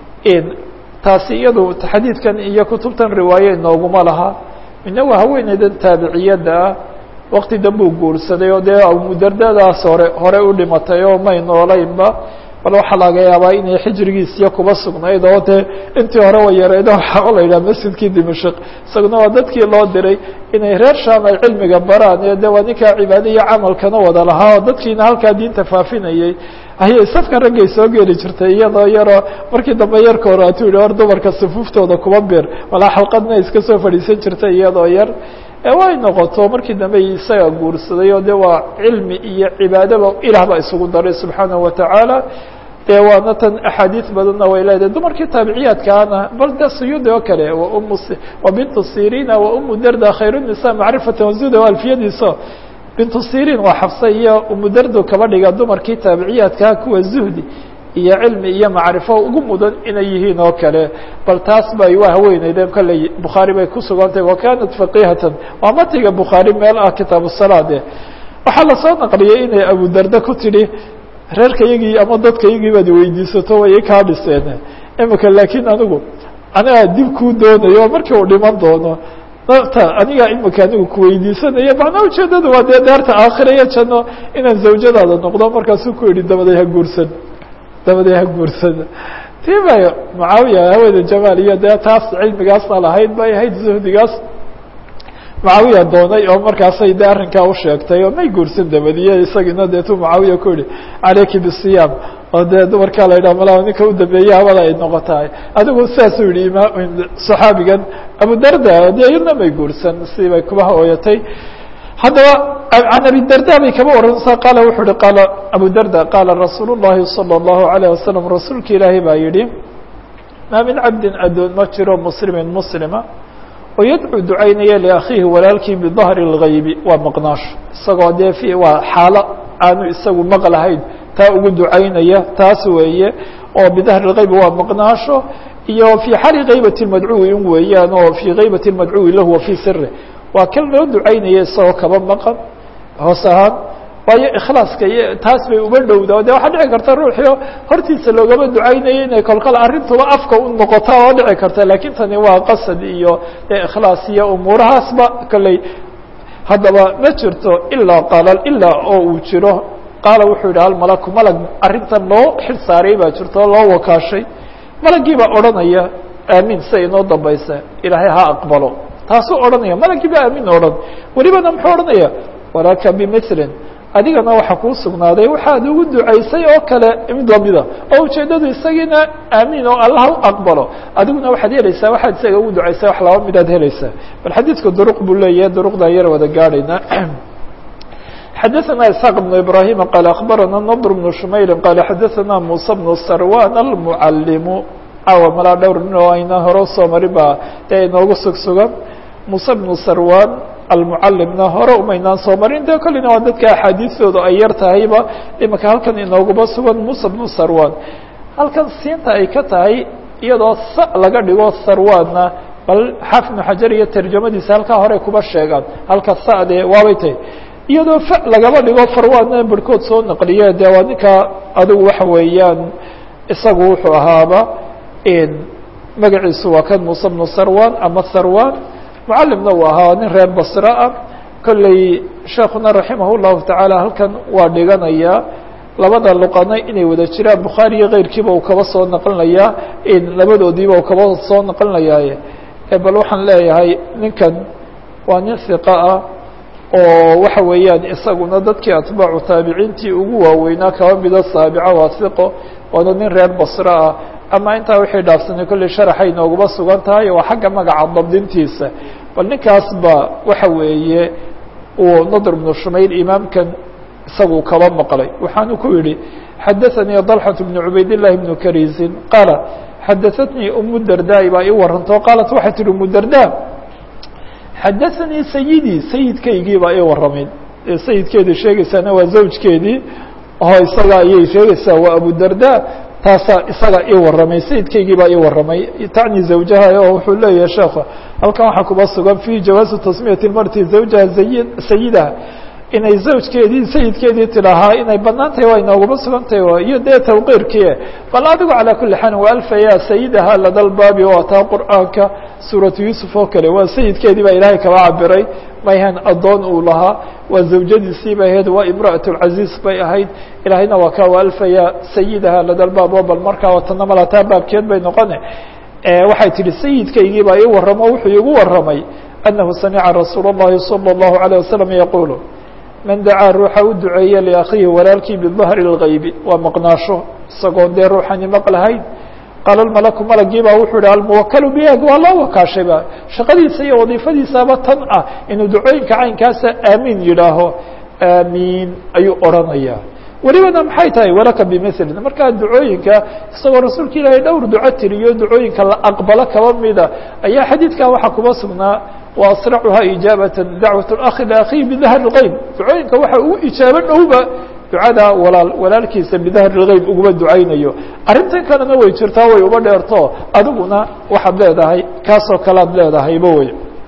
taasi iyadu xadiidkan iyo kutubtan riwaaye inooguma laha midna waa haweeneydan taabiciyadda ah wakti danbuu guursaday oo dee abumudardadaas hore hore u dhimatay oo may noolaynba bal waxaa laga yaabaa inay xijrigiisiyo kuba sugnayd oo dee intii hore way yareyd waxaa la yidhaha masjidkii dimashik isaguna waa dadkii loo diray inay reer sham ay cilmiga baraan ee de waa ninkaa cibaado iyo camalkana wada lahaa oo dadkiina halkaa diinta faafinayey ayay safka raggay soo geli jirtay iyadoo yaroo markii dambe yarka hore atuu yihi hor dumarka sufuuftooda kuba bir walaa xalqadna iska soo fadhiisan jirtay iyadoo yar way noqoto markii dambe isaga guursaday oo de waa cilmi iyo cibaadaba ilaah baa isugu daray subxaanahu watacaala de waana tan axaadiis badanna way leedahay dumarkii taabiciyaadkaana bal de suyuudi oo kale um wa bintu sirina wa umu darda khayr nisa macrifata wazuda o alfiyadiiso bintu sirin waa xafsa iyo umu dardo kaba dhiga dumarkii taabiciyaadkaa kuwa zuhdi iyo cilmi iyo macrifo ugu mudan inay yihiin oo kale bal taas bay waa haweeneyden kolley bukhaari bay ku sugantahay wa kanat faqihatan waa matiga bukhaari meel ah kitaabu salaade waxaa lasoo naqliyey inay abu darda ku tidhi reerkayagii ama dadkayagii baad weydiisato way kaa dhiseen imika laakiin anigu anigaa dib kuu doonayo markii uu dhiman doono ta anigaa imika anigu kuweydiisanayo macnaa ujeedada waa dee daarta aakhira iyo janno inaan zawjadaada noqdo markaasuu ku yihi dabaday ha guursan dabaday ha guursan tii bay mucaawiya haweeda jamaal iyo dee taas cilmigaasna lahayd bay ahayd zuhdigaas mucaawiya doonay oo markaasay de arrinkaa usheegtay oo may guursan dabadiye isagiina deetu mucaawiya ku yihi caleyki bisiyaam oo dee dumarkaa la yidhaha malaa ninka u dambeeye habada ay noqotahay adigu saasuu yihi ima saxaabigan abu darda dee iyadna may guursan si bay kuba hooyatay haddaba can abi darda bay kaba waranaysaa qaala wuxuu uhi qaala abu darda qaala rasuul الlahi salى الlahu عalيه wasalam rasuulka ilaahay baa yihi maa min cabdin adoon ma jiro muslimin muslima oo yadcuu ducaynaya liakhiihi walaalkii bidahri اlgaybi waa maqnaasho isagoo dee i waa xaalo aanu isagu maqlahayn taa ugu ducaynaya taas weeye oo bidahri اlgaybi waa maqnaasho iyo fii xali gaybati madcuwi in weeyaan oo fii gaybati madcuwi lahu wa fii siri waa kan loo ducaynaya isagoo kaba maqan hoos ahaan waayo ikhlaaska iyo taas bay uba dhowda de waxaa dhici karta ruuxio hortiisa loogama ducaynaya inay kolkal arrintuba afka u noqota oo dhici karta lakin tani waa qasad iyo de ikhlaas iyo umuurahaasba kolley haddaba ma jirto ilaa qaala ilaa oo uu jiro qaala wuxuu yidhi almalaku malag arrintan loo xil saaray baa jirto o loo wakaashay malagii baa odhanaya aamiin siday inoo dambaysa ilaahay ha aqbalo taasuu odhanaya malagii baa aamin odhan welibana muxuu odhanaya walaka bimilin adigana waxaa kuu sugnaaday waxaad ugu ducaysay oo kale mid lamida oo ujeedadu isagiina aamiin oo allah u aqbalo adiguna waxaad helaysaa waxaad isaga ugu ducaysay wax laba midaad helaysaa bal xadiidka duruq buu leeyahay duruqdan yar wada gaadhayna xadaثna isxaaq بن ibrahim qaal akbarana ndr بن shumayli qaal xadaثana musa بن sarwan almucalimu caawa malaa dhowr nin oo ayna hore usoo marin baa dee inoogu sug sugan musa بن sarwan almucalimna hore umaynaan soo marin de kollina waa dadka axaadiistooda ay yar tahayba imika halkan inooguba sugan musa bnu sarwan halkan siinta ay ka tahay iyadoo sa laga dhigo sarwanna bal xaafid ibnu xajar iyo tarjamadiisa halkaa hore kuba sheegaan halka sade waabay tahay iyadoo fa lagaba dhigo farwanna barhkood soo naqliye de waa ninka adigu waxa weeyaan isagu wuxuu ahaaba magaciisu waa kan musa bnu sarwan ama sarwan mucalimna uu ahaa nin reer basre ah kolley sheekuna raximah llahu tacaala halkan waa dhiganayaa labada luqana inay wada jiraan bukhaari iyo keyrkiiba uu kaba soo naqlinayaa labadoodiiba uu kaba soo naqlinayaaye bal waxaan leeyahay ninkan waa nin hiqa ah oo waxa weeyaan isaguna dadkii atbaacu taabiciintii ugu waaweynaa kaba mida saabica waa hiqo waana nin reer basre ah ama intaa wixii dhaafsanay kolley sharaxay nooguma sugan tahay waa xagga magaca dabdintiisa bal ninkaas ba waxa weeye uu nadr bnu shumayl imaamkan isagu kaba maqlay waxaanu ku yihi xadaثanii طلxة بن cubayd للahi بن karisin qaala xadaثatnii umu dardaai baa ii warantao qaalat waxay tihi umu darda xadaثanii sayidii sayidkaygii baa ii waramay sayidkeedii sheegaysaana waa zawjkeedii oo isaga ayay sheegaysaa waa abu darda taasaa isaga ii waramay sayidkaygii baa ii waramay tacni zawjaha oo wuxuu leeyahay sheekha halkan waxaa kuba sugan fi jawaazi tasmiyati marti zawjaha sayi sayidaha inay zawjkeedii sayidkeedii tidaahaa inay banaan tahay waa inooguma sugan tahay iyo dee tawqiirkii bal adigu calaa kuli xaal waa alfaya sayidaha ladalbaabi oo ataa qur'aanka suuratu yuusuf oo kale waa sayidkeedii baa ilaahay kaba cabiray mayhan addoon uu lahaa waa zawjadiisii bay ahayd waa imra'at lcaziiz bay ahayd ilaahayna waa ka waa alfaya sayidaha ladalbaab oo bal markaa watana malataa baabkeed bay noqone waxay tihi sayidkaygii baa ii waramo wuxuu igu waramay anahu samica rasuul اllahi salى اllahu عalيه wasalam yaqulu man dacaa ruuxa u duceeya liakhiihi walaalkii bidahri اlgaybi waa maqnaasho isagoo dee ruuxani maqlahayn qaala malaku malagii baa wuxuu yihi almuwakalu bihag waa loo wakaashayba shaqadiisa iyo wadiifadiisaaba tan ah inuu ducooyinka caynkaasa aamiin yidhaaho aamiin ayuu odrhanaya welibana maxay tahay walaka bimilin markaa ducooyinka isagoo rasuulka ilaahay dhowr duco tiriyo ducooyinka la aqbalo kaba mida ayaa xadiidkaa waxaa kuba sugnaa wa asracuhaa ijaabata dacwat اlakhi liakhihi bidahri اlgeyb ducooyinka waxa ugu ijaabo dhowba ducada walaal walaalkiisa bidahri اlgeyb uguma ducaynayo arrintan kalena way jirtaa way uba dheerto adiguna waxaad leedahay kaasoo kalead leedahayba wey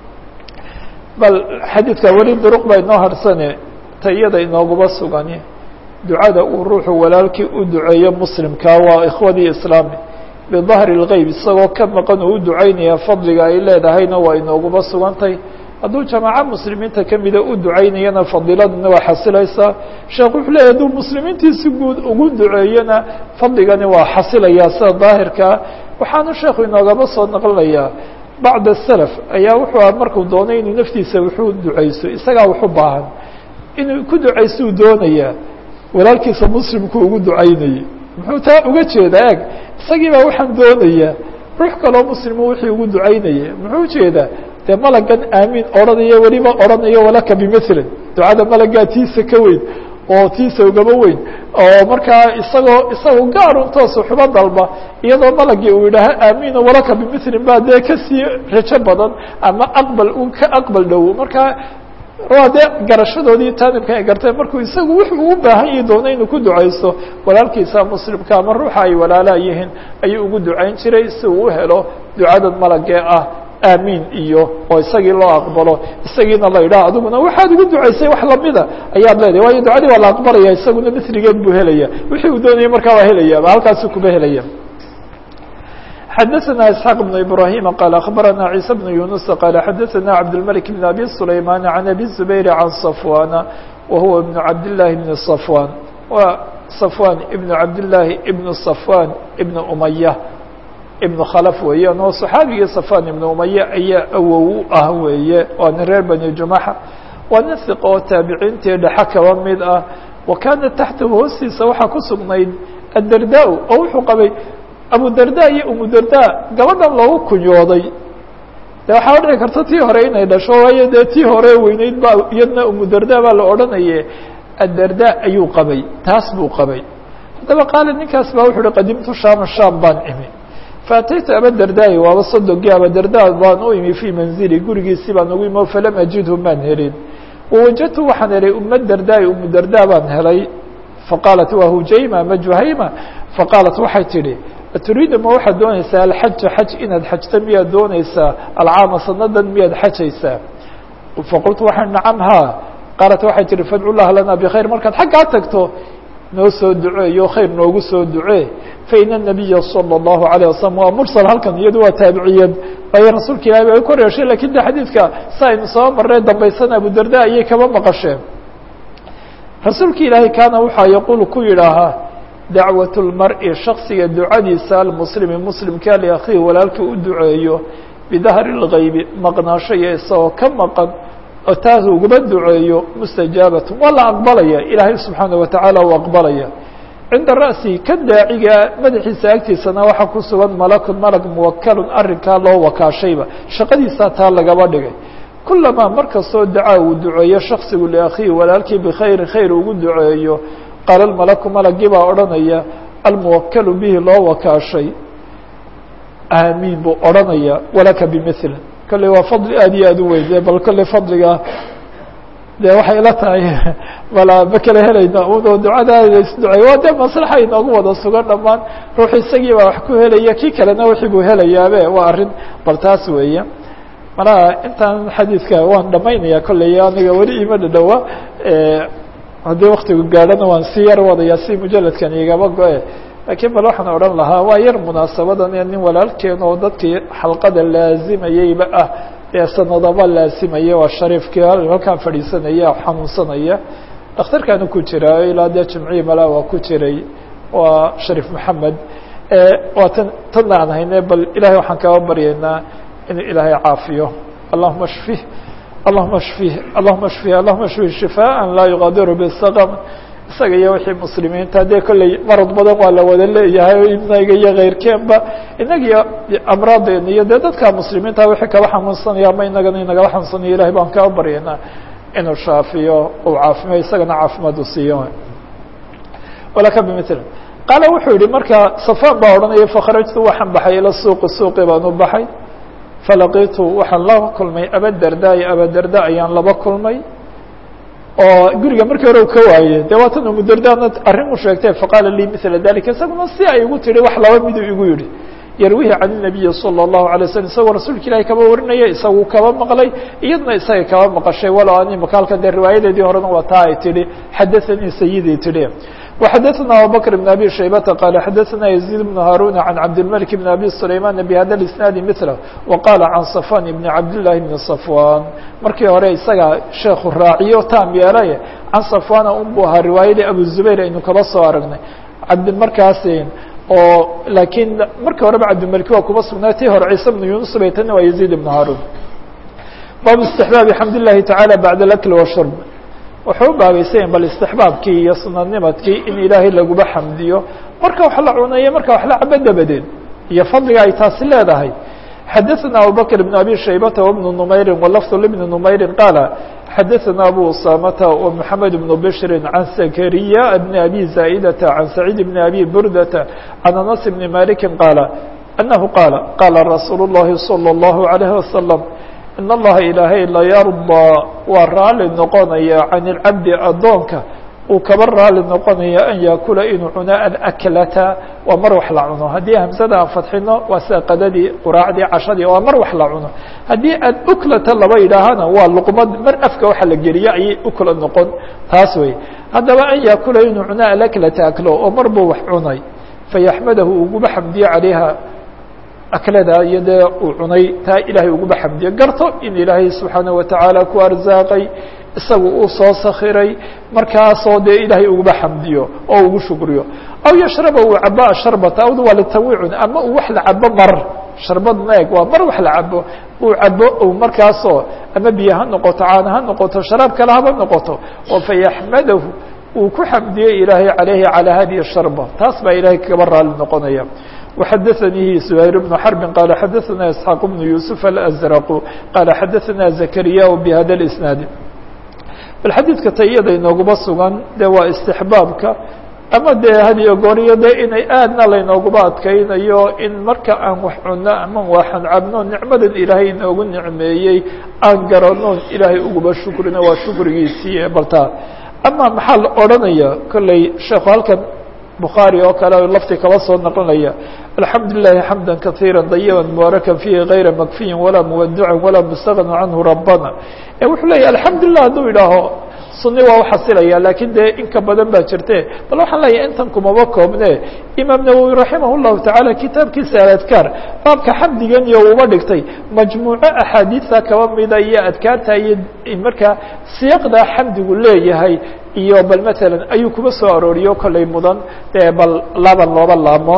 bal xadiidka weli duruq baa inoo harsane ta iyada inooguma sugani ducada uu ruuxu walaalkii u duceeyo muslimka waa ikhwadii islaami bidahri اlgeyb isagoo ka maqan uu u ducaynaya fadliga ay leedahayna waa inooguma sugantay hadduu jamaaco muslimiinta kamida u ducaynayana fadiladuna waa xasilaysaa sheekh wuxuu leeyahy hadduu muslimiintiisi guud ugu duceeyona fadligani waa xasilayaa sida daahirkaa waxaanu sheekhu inoogama soo naqlinayaa bacd salaf ayaa wuxuu aha markuu doonay inuu naftiisa wuxuu ducayso isagaa waxu baahan inuu ku ducaystuu doonayaa walaalkiisa muslimku ugu ducaynayay muxuu taa uga jeedaa eg isagii baa waxaan doonayaa ruux kaloo muslimo wixii ugu ducaynaya muxuu ujeedaa dee malagan aamiin odhanaya weliba odhanayo walaka bimilin ducada malagaa tiisa ka weyn oo tiisa ugaba weyn oo markaa isagoo isagoo gaarun toosu xubo dalba iyadoo malagii uu yidhaaha aamiin walaka bimilin baa dee kasii rajo badan ama aqbal u ka aqbal dhow markaa waa dee garashadoodii taanibka ay garteen markuu isagu wuxuu u baahan yahi doona inuu ku ducaysto walaalkiisa muslimka ama ruuxa ay walaalaa yihiin ayuu ugu ducayn jiray si uu u helo ducadan malagee ah aamiin iyo oo isagii loo aqbalo isagiina la yidhaha adiguna waxaad ugu ducaysay wax lamida ayaad leedahay waayo ducadii waa la aqbalaya isaguna misrigeed buu helaya wixii uu doonayay markaa waa helaya halkaasu kuba helaya xdثna اسحاq بن إبراهيم qال أخبرنا عيسى بن يونس qال xdثna عبدالملك بن أبي سليمان عن أبي الزبير عن صفوان وهو بن عبد الله بن صفوان و صفوان بن عبد الله بن صفوان بن أمية بن khلف weeyaan oo صحaabigii صفوان بن أمية ayaa awow u ah weeye waa nin reer بني جuمaxa waa nin ثiq oo taabiciintii dhexe kaba mid ah وakaana taxtahu hoostiisa waxaa ku sugnayd الdardا oo wuxuu qabay abu darda iyo umu darda gabadhan loogu kunyooday de waxaa dhici karta tii hore inay dhasho waayo dee tii hore weyneyd ba iyadna umu darda baa la odhanaye addarda ayuu qabay taas buu qabay haddaba qaala ninkaas baa wuxu uhi qadimtu shaama shaam baan imi faataytu abadardaai waaba sodogii abadarda baan u imi fii manzili gurigiisii baan ugu imi falam ajidhu maan helin wawajadtu waxaan helay uma dardaai umu darda baan helay faqaalat waa hujayma ama juhayma faqaalat waxay tidhi turiidu ma waxaad doonaysaa alxaja xaj inaad xajta miyaad doonaysaa alcaama sanadan miyaad xajaysaa faqultu waxaan nacam haa qaalat waxay tihi fadcu llaha lana bkhayr markaad xaggaa tagto noo soo duceeyo khayr noogu soo ducee faina الnabiya salى الlahu عalيه wasalam waa mursal halkan iyadu waa taabiciyad waayo rasuulka ilahi bay kor yeeshay lakin de xadiidka si aynu soo marnay dambaysan abudarda ayay kaba maqasheen rasuulka ilaahay kaana waxaa yaquul ku yidhaahaa dacwaة اlmar-i shaksiga ducadiisa almuslimi muslimka liakhihi walaalkii u duceeyo bidahri اlgaybi maqnaasho iyo isagoo ka maqan oo taas uguma duceeyo mustajaabat waa la aqbalaya ilaahay subxaana watacaala uu aqbalaya cinda ra'si ka daaciga madaxiisa agtiisana waxaa ku sugan malakun malag muwakalun arrinkaa loo wakaashayba shaqadiisaa taa lagaba dhigay kulamaa mar kastoo dacaa uu duceeyo shaksigu liakhiihi walaalkii bikhayrin khayr ugu duceeyo qaala malaku malagii baa odhanaya almuwakalu bihi loo wakaashay aamiin buu odhanaya walaka bimil kolley waa fadli aad iyo aad u weyn bal kolley fadliga de waxay la tahay bala ma kala helayna uno ducadaada isducey waa dee maslaxa inoogu wada sugan dhammaan ruux isagii baa wax ku helaya kii kalena wixii buu helayaabe waa arrin bal taas weeye malaha intaan xadiidka waan dhamaynaya kolley aniga weli ima dhadhowa haddii waktigu gaadhana waan si yar wadaya si mujaladkan igaba go-e laakiin bal waxaan odhan lahaa waa yar munaasabadan ee nin walaalkeen oo dadkii xalqada laazimayeyba ah ee sanadaba laasimaya waa shariifkii halkaan fadhiisanaya xanuunsanaya dhakhtarkaana ku jira ilaa dee jimcihii malaa waa ku jiray waa shariif maxamed waa tan tanna aan hayne bal ilahay waxaan kaba baryaynaa inuu ilaahay caafiyo allahuma shfih allahuma shfih allahuma shfih allahuma shfih shifaaءa laa yuqadiru bisaqam isaga iyo wixii muslimiinta dee kolley marad badan waa la wada leeyahay inaga iyo keyrkeenba inagiyo amraadeena iyo dee dadka muslimiinta wixii kaba xanuunsanaya ama inagana inagala xanuunsanaya ilahay baan kaa baryaynaa inuu shaafiyo uu caafimayo isagana caafimaad u siiyo walaka bimil qaala wuxuu yihi marka safaan baa odhanaya fakharajtu waxaan baxay ila suuqi suuqi baan u baxay falaqitu waxaan la kulmay abadarda iyo abadarda ayaan laba kulmay oo guriga markii hore u ka waaye de waa tan umudardaana arrin u sheegtay faqaala lii mila dalika isaguna si ay igu tihi wax laba miduu igu yihi yarwihi can الnabiyi salى الlahu alay slam isagoo rasuulka ilahi kaba warinaya isagu kaba maqlay iyadna isaga kaba maqashay walow ani makaalka dee riwaayadeedii horena waa taa ay tihi xadaanii sayidii tihi وxadثna abubكر بن abي شhaybةa qال xadثna يزيد بن هاrون عن cabdالملك بن abي سليمان بhda الاسناaد مثله وqال عن صفوان بن cabdاللahi بن صفوان markii hore isaga sheeku raaciyo taam yeelay can صفوان un bu ahaa riwaayadii abu زubayr aynu kaba soo aragnay cabd markaas oo lakiin markii horeba cabdilmلك waa kuba sugnaa tii hore ciise بن يuنس bay tani waa يزيد بن هاrون bab استحباaب حمd اللahi taعالى بعd الأكل والشhرب wuxuu u baabaysayen bal istixbaabkii iyo sunadnimadkii in ilaahay laguba xamdiyo marka wax la cunayo marka wax la cabo dabadeed iyo fadliga ay taasi leedahay xadaثna abubakr بn abi shaybata وبن نmayri wlfظ لبn نmayri qaala xadaثna abu usamata ومحamed بن bshri عan zakariya بn abi zaئdata عan سacيid بn abi burdata عan anas بn maliki qaala anahu qaala qaala rasuul الlahi slى الlahu عalيه waslم in allaha ilaahay layardaa waa raali noqonaya can ilcabdi addoonka uu kaba raali noqonaya an yaakula inuu cuno alaklata waa mar wax la cuno haddii hamsada aan fadxino waa sida qadadii quraacdii cashadii waa mar wax la cuno haddii aad uklata laba yidhaahana waa luqmad mar afka waxa la geliyo ayay ukla noqon taas wey haddaba an yaakula inuu cuno alaklata aklo oo mar buu wax cunay fayaxmadahu uguba xamdiyo calayha aklada iyo dee uu cunay taa ilaahay uguba xamdiyo garto in ilaahay subxaana watacaala ku arsaaqay isagu uu soo sakiray markaasoo dee ilaahay uguba xamdiyo oo ugu shukriyo aw yashraba uu cabo sharbata awd waa litawicun ama uu wax la cabo mar sharbad meeg waa mar wax la cabo uu cabo u markaasoo ama biyo ha noqoto caana ha noqoto sharaab kale haba noqoto oo fayaxmadahu uu ku xamdiyey ilaahay calayhi calaa hadihi sharba taas baa ilahay kaba raali noqonaya وxadثnيi زهير بن حرب qال xadثna اسحاq بن يوسف الأزرق qال xadثna زكريا بhda الاسناaد bal xadيidka tayada inooguma sugan de waa استحباabka ama dee hadiyo gooriyo de inay aadna laynooguba adkaynayo in marka aan wax cuno ama waxaan cabno nicmadan ilaahay inoogu nicmeeyey aan garano ilaahay uguba shukrino waa shukrigiisii baltaa ama maxaa la odranaya kolley sheekhu halkan bukhaarي oo kale lafti kaba soo naqlinaya alxamdu لilahi xamda kaثيirا dayiba mubaaraka fiihi غayra makfiyin walaa muwadca walaa mustagna canhu rabana wuxuu leeyahy alxamdu lilah hadduu idhaaho suni waa uxasilaya lakin dee inka badan baa jirte bal waxaan leeyahay intan kumaba koobne imaam nawowi raximah الlahu taعalى kitaabkiisa aladkaar baabka xamdigan iyo uba dhigtay majmuuco axaadiisa kaba mida iyo adkaarta iyo markaa siyaqda xamdigu leeyahay iyo bal mثalا ayuu kuba soo arooriyo kollay mudan bal laban looba laamo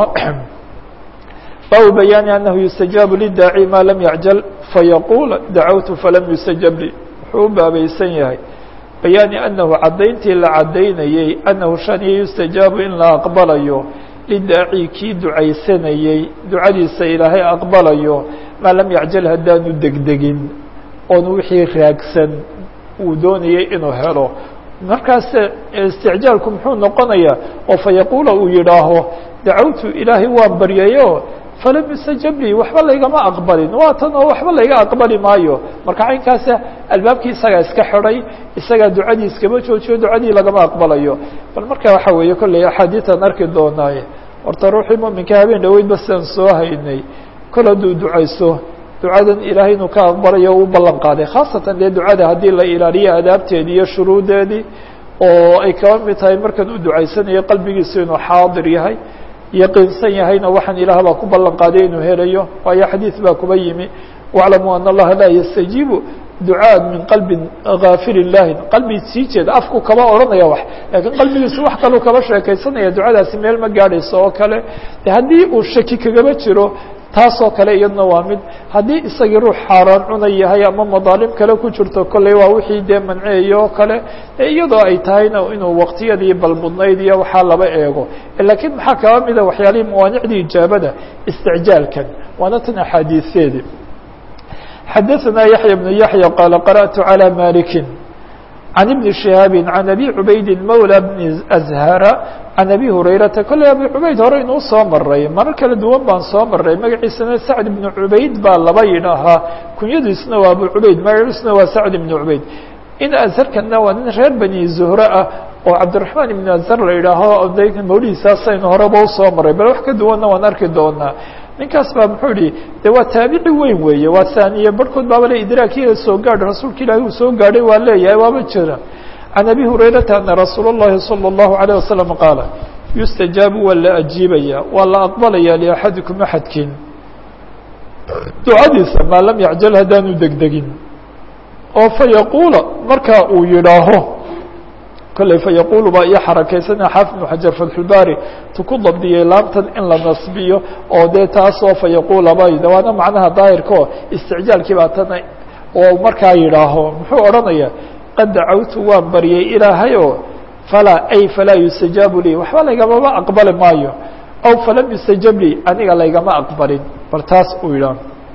baabu bayaani anahu yustajaabu lidaaci ma lam yacjal fayaqul dacawtu falam yustajab li wuxuu u baabaysan yahay bayaani anahu caddayntii la caddaynayey anahu shaniya yustajaabu in la aqbalayo lidaaci kii ducaysanayey ducadiisa ilaahay aqbalayo maa lam yacjal haddaanu degdegin oon wixii raagsan uu doonayay inuu helo markaas isticjaalku muxuu noqonayaa oo fa yaquula uu yidhaaho dacawtu ilaahay waan baryayo falam yustajab lii waxba laygama aqbalin waa tan oo waxba layga aqbali maayo marka caynkaasa albaabkii isagaa iska xidhay isagaa ducadii iskama joojiyo ducadii lagama aqbalayo bal marka waxa weeye kolley axaadiitan arki doonaaye horta ruuxii muminka habeen dhaweyd ba sidaan soo haynay kol hadduu ducayso ducadan ilaahay inuu ka aqbalayo u ballan qaaday khaasatan dee ducada haddii la ilaaliyo adaabteedii iyo shuruudeedii oo ay kaba mid tahay markan uu ducaysanayo qalbigiisu inuu xaadir yahay yaqiinsan yahayna waxaan ilaah baa ku ballan qaaday inuu helayo waayo xadiid baa kuba yimi waclamuu ana allaha laa yastajiibu ducaa min qalbin gaafirin lahin qalbi sii jeeda afku kaba odhanaya wax laakiin qalbigiisu wax kaluu kaba sheekaysanaya ducadaasi meel ma gaadhayso oo kale de haddii uu shaki kagaba jiro taasoo kale iyadna waa mid haddii isagii ruux xaaraan cuna yahay ama madaalim kale ku jirto kolley waa wixii dee manceeyo oo kale iyadoo ay tahayna inuu waqtiyadii balmudnayd iyo waxaa laba eego laakiin maxaa kaba mida waxyaalihii mawaanicdii ijaabada isticjaalkan waana tan axaadiiseedi xadaثna yaحya بن yaحya qala qarأtu عalى maliki عan ibni شihaabi عan abi cubaydi mawlى bni أzhara can abi hurayrata kolley abi cubayd hore inuu soo maray marar kala duwan baan soo maray magaciisana sacd ibnu cubayd baa laba yidhaahaa kunyadiisna waa abu cubayd magaciisna waa sacd ibnu cubayd in azharkana waa nin reer bani zuhre ah oo cabdiraxmaan ibnu azhar la yidhaaho mawlihiisaasaynu horeba usoo maray bal wax ka duwanna waan arki doonaa ninkaas baa muxuu yihi de waa taabici weyn weeye waa saaniye barhkood baaba le idraakiya soo gaadh rasuulka ilaahi uu soo gaadhay waa leeyahay waaba jira can abi hurayrata ana rasuul اllahi salى اllahu عalيه wasalam qaala yustajaabu waa la ajiibaya waa la aqbalaya liaxadikum axadkiin ducadiisa maa lam yacjal haddaanu degdegin oo fayaquula markaa uu yidhaaho kolley fayaquulu baa iyo xarakaysana xaafid ibnu xajar fatxulbaari tu ku dabdiyey laamtan in la nasbiyo oo dee taasoo fayaquula ba waana macnaha daahirkao isticjaalkii baa tana oo markaa yidhaaho muxuu odhanaya qad dacawtu waan baryay ilaahayo falaa ay falaa yustajaabu lii waxba laygamama aqbali maayo aw falam yustajab lii aniga laygama aqbalin bal taas uu yidhaah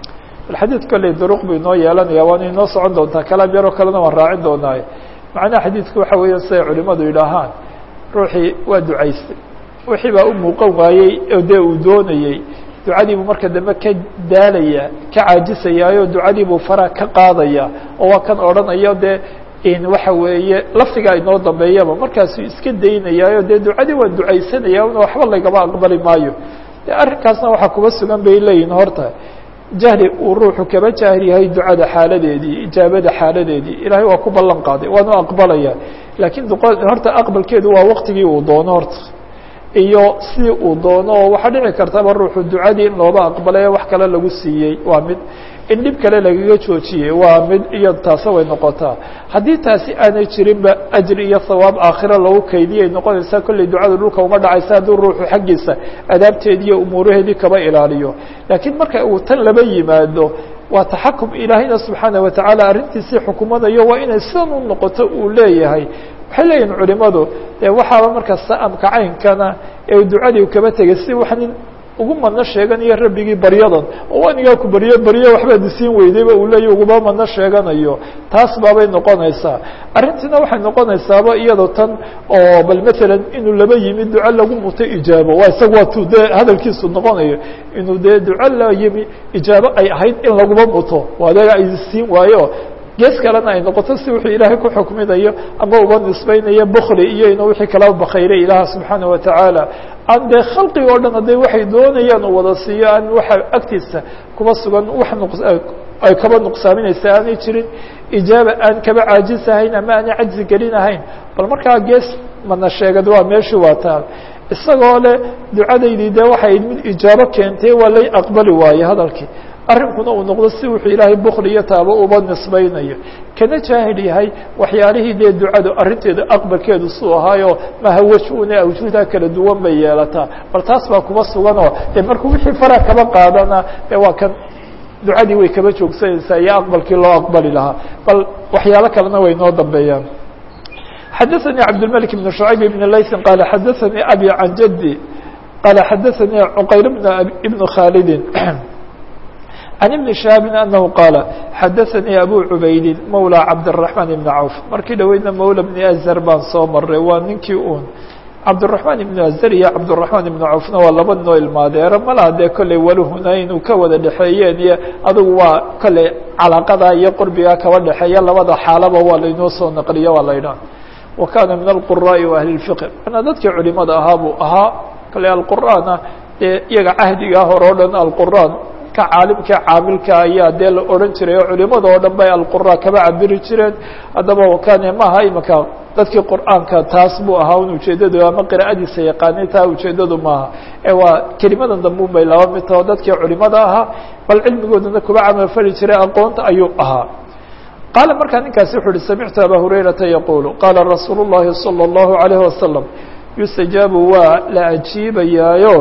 xadiid kolley duruq buu inoo yeelanaya waana inoo socon doontaa kalaam yaroo kalena waan raacin doonaaye macnaha xadiidku waxa weeya siday culimadu yidhaahaan ruuxii waa ducaystay wixii baa u muuqan waayey oo dee uu doonayey ducadiibuu marka dambe ka daalaya ka caajisayaayo ducadiibuu faraha ka qaadaya oo waa kan odhanayo dee in waxa weeye lafdigaa inoo dambeeyaba markaasuu iska daynayaayo dee ducadii waa ducaysanaya una waxba lagama aqbali maayo de arrinkaasna waxaa kuba sugan bay leeyihin horta jahli uu ruuxu kaba jaahil yahay ducada xaaladeedii ijaabada xaaladeedii ilaahay waa ku ballan qaaday waanu aqbalaya laakiin horta aqbalkeedu waa waqtigii uu doono horta iyo sidii uu doono oo waxaa dhici kartaba ruuxu ducadii in looba aqbalay wax kale lagu siiyey waa mid in dhib kale lagaga joojiyey waa mid iyo taase way noqotaa haddii taasi aanay jirinba ajri iyo hawaab aakhira lagu kaydiyay noqonaysaa kolley ducada dhulka uma dhacaysa hadduu ruuxu xaggiisa adaabteedi iyo umuuraheedii kaba ilaaliyo laakiin marka uu tan laba yimaado waa taxakum ilaahayna subxaana watacaala arrintiisii xukumanayo waa inay sidan u noqoto uu leeyahay waxay leeyihin culimadu dee waxaaba marka sa'amka caynkana ee ducadii kaba tegay si wax nin ugu madno sheeganayo rabbigii baryadan oo anigaa ku baryo baryo waxbaad isiin weydayba uu leeya uguma madno sheeganayo taas baabay noqonaysaa arrintiina waxay noqonaysaaba iyadoo tan oo bal matalan inuu laba yimi duco lagu muto ijaabo waa isaga waa tu dee hadalkiisu noqonayo inuu dee duco la yimi ijaabo ay ahayd in laguma muto o adaga ay siin waayo gees kalena ay noqoto si wuxuu ilaahay ku xukminayo ama uba nisbaynayo bukli iyo inuu wixii kalaba bakayray ilaah subxaana watacaala aan dee khalqiga o dhan hadday waxay doonayaan uu wada siiyo aan waxa agtiisa kuba sugan wax ay kaba nuqsaaminaysa aanay jirin ijaaba aan kaba caajisahayn ama aanay cajzi gelinahayn bal markaa gees mana sheegad waa meeshii waa taa isagoo le ducadaydii dee waxay mid ijaabo keentay waa lay aqbali waaye hadalkii arrinkuna uu noqdo si wuxuu ilaahay bukli iyo taabo uba nisbaynayo kana jaahil yahay waxyaalihii dee ducadu arrinteedu aqbalkeedu suu ahaayo mahawajuna awjuuda kala duwan bay yeelataa bal taas baa kuba suganoo dee markuu wixii fara kaba qaadana dee waa kan ducadii way kaba joogsanaysaa iyo aqbalkii loo aqbali lahaa bal waxyaalo kalena way noo dambeeyaan xadaثnي cabdالملك بن شعيب بن layثi qال xadaثnي abي عan jدي qال xadaثnي cqayr بن khاld عن بن شhهاaب أنه qاaل xadaثnي أbو عubayd mولى cabدالرحمن بن عوف markii dhaweydna mولى بن أزر baan soo maray waa ninkii un cabdالرحمن بن أزر iyo cabdالرحمن بن عوفna waa laba noo ilmaadeero malaha dee kolley wali huna inuu ka wada dhexeeyeen iyo adugu waa kolley calaqada iyo qurbiga kaba dhexeeya labada xaalaba waa laynoo soo naqliyo waa la ydhaha wa kana min alquraa'i wa ahli اlfiqh manaa dadkii culimada ahaa buu ahaa kale alqur'aana dee iyaga cahdigaa hore o dhan alqur'aan ka caalimka caamilka ayaa dee la odhan jiray oo culimada oo dhan bay alqura kaba cabiri jireen haddaba wakane maaha imika dadkii qur'aanka taas buu ahaa un ujeedadu ama qira'adiisa yaqaanay taa ujeedadu maaha ee waa kelimadan dambe un bay laba mid taho dadkii culimada ahaa bal cilmigoodana kuba camalfali jiray aqoonta ayuu ahaa qaala markaa ninkaasi wuxu uhi samictu abaa hurayrata yaqulu qaala rasuulu الlahi salى الlahu عalayه wasalam yustajaabu waa la ajiibayaayo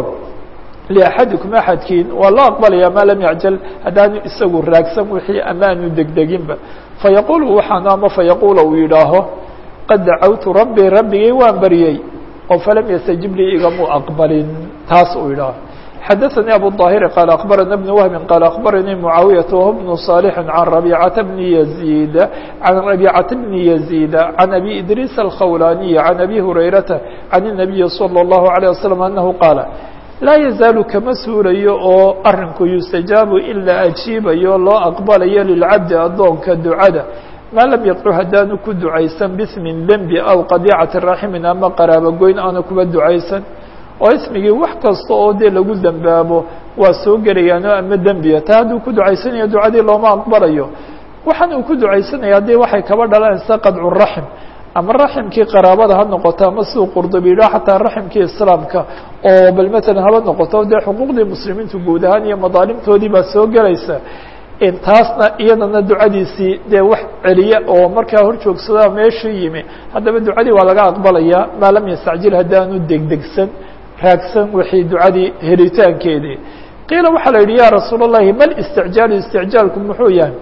liaxadikum axadkiin waa loo aqbalaya maa lam yacjal haddaanu isagu raagsan wixii ama aanu degdeginba fayaqulu waxaanu ama fayaqula uu yidhaaho qad dacawtu rabbii rabbigay waan baryey oo falam yastajib lii igamu aqbalin taas uu yidhaaho xadaثnي abu الظاhir qال أخbarana بن وهب qال أخbaranii معaawiyaة وهو بن صالح عن ربيcة بن يزيد عن ربيcة بن يزيد عن أbي إdrيس الkhولاني عن أbي هريرةa عن النبي صلى الله عليه وسلم أنه qاaل laa yazaalu kama suulayo oo arinku yustajaabu in la ajiibayo loo aqbalayo lilcabdi addoonka ducada maa lam yadcu haddaanu ku ducaysan bismin dembi aw qadiicati raximin ama qaraabogoyn aanu kuba ducaysan oo ismigii wax kasta oo dee lagu dembaabo waa soo gelayaano ama dembiya taa hadduu ku ducaysanayo ducadii looma aqbalayo waxaan uu ku ducaysanaya haddii waxay kaba dhalanaysa qadcu raxim ama raximkii qaraabada ha noqoto ama siduu qurdubi yidhaha xataa raximkii islaamka oo bal matalan haba noqoto dee xuquuqdii muslimiintu guud ahaan iyo madaalimtoodii baa soo gelaysa taasna iyadana ducadiisii dee wax celiya oo markaa hor joogsadaa meeshuu yimi haddaba ducadii waa laga aqbalaya maa lam yastacjil haddaanu degdegsan raagsan wixii ducadii helitaankeedii qiila waxaa la yidhi ya rasuul الlahi mal isticjaalu isticjaalku muxuu yahay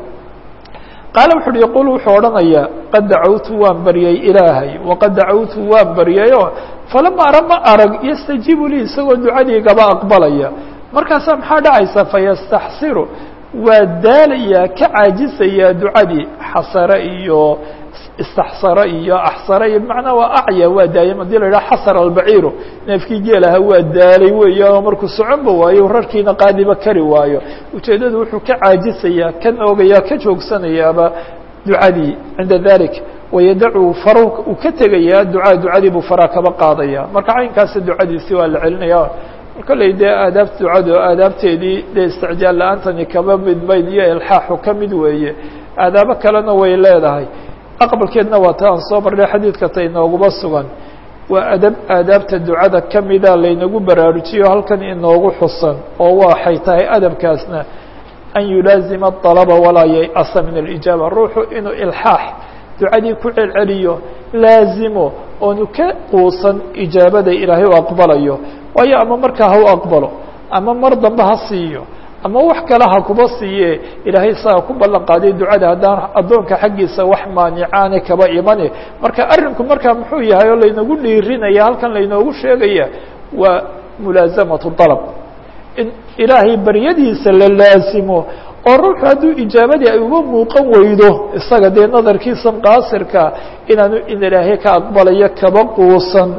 qaala wuxu uhi yaqul wuxuu odhanayaa qad dacawtu waan baryay ilaahay waqad dacawtu waan baryayo falama ara ma arag yastajiibu lii isagoo ducadii gaba aqbalaya markaasaa maxaa dhacaysa fayastaxsiru waa daalayaa ka caajisayaa ducadii xasare iyo istaxsara iyo axsara iyo bimacnaa waa acya waa daayam hadii la yidhaha xasara albaciiru neefkii geelaha waa daalay weeyaanoo markuu soconba waayo rarkiina qaadiba kari waayo ujeeddadu wuxuu ka caajisayaa ka noogayaa ka joogsanayaaba ducadii cinda dalik wayadacu fara uu ka tegayaa ducaa ducadii buu faraa kaba qaadaya marka caynkaasi ducadiisi waa la celinaya kolley dee aadaabta ducadu aadaabteedii dee isticjaal la-aantani kaba mid mayd iyo ilxaaxu ka mid weeye aadaabo kalena way leedahay aqbalkeedna waa ta aan soo marnay xadiidka ta inooguma sugan waa adab aadaabta ducada kamida laynagu baraarujiyo halkan inoogu xusan oo waxay tahay adabkaasna an yulaazima الطalaba walaa yayأsa min اlijaaba ruuxu inuu ilxaax ducadii ku celceliyo laazimo oonu ka quusan ijaabada ilaahay u aqbalayo waayo ama markaa ha u aqbalo ama mar dambe ha siiyo ama wax kale ha kuba siiye ilaahay saa ku ballan qaaday ducada haddaan addoonka xaggiisa wax maanicaane kaba imane marka arrinku markaa muxuu yahay oo laynagu dhiirinaya halkan laynoogu sheegaya waa mulaasamatu dalab in ilaahay baryadiisa la laasimo oo ruuxu hadduu ijaabadii ay uga muuqan weydo isaga dee nadarkiisan qaasirka inaanu in ilaahay ka aqbalayo kaba quusan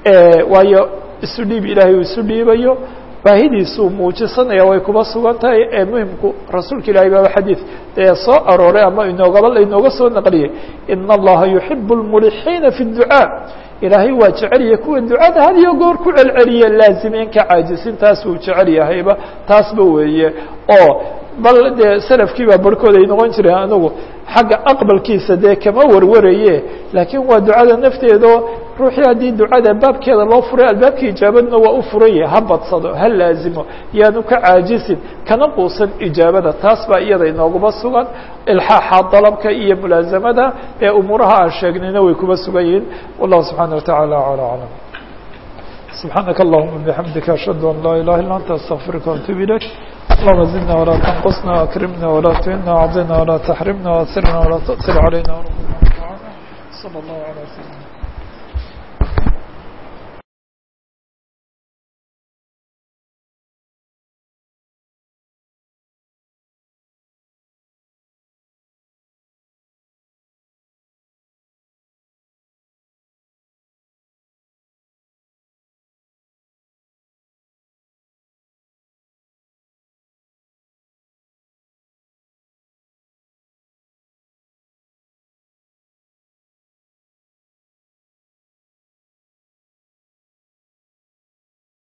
waayo isu dhiib ilaahay uu isu dhiibayo baahidiisuu muujisanaya way kuba sugan tahay ee muhimku rasuulka ilahay baaba xadiid dee soo arooray ama inoogaba lainooga soo naqliyay ina allaha yuxibu lmulixiina fi اducaa ilaahay waa jecelya kuwa ducada had iyo goor ku celceliya laazimeen ka caajisin taas uu jecel yahayba taasba weeye oo bal dee salafkii baa barhkood ay noqon jireen anigu xagga aqbalkiisa dee kama warwaraye laakiin waa ducada nafteedo ruuxii haddii ducada baabkeeda loo furay albaabkii ijaabadna waa u furanye ha badsado ha laazimo yaanu ka caajisin kana quusan ijaabada taas baa iyada inooguma sugan ilxaaxa dalabka iyo mulaasamada ee umuuraha aan sheegnayna way kuba sugan yihiin wallahu subxaana wataعala alى aclam subxaanaka allahuma bixamdika ashhadu an laa ilaha illa anta astaqfiruka وatub ilayk اللهم زدنا ولا تنقصنا وأكرمنا ولا تهنا وعضنا ولا تحرمنا وأسرنا ولا تؤثر علينا وربنا صلى الله على سيدنا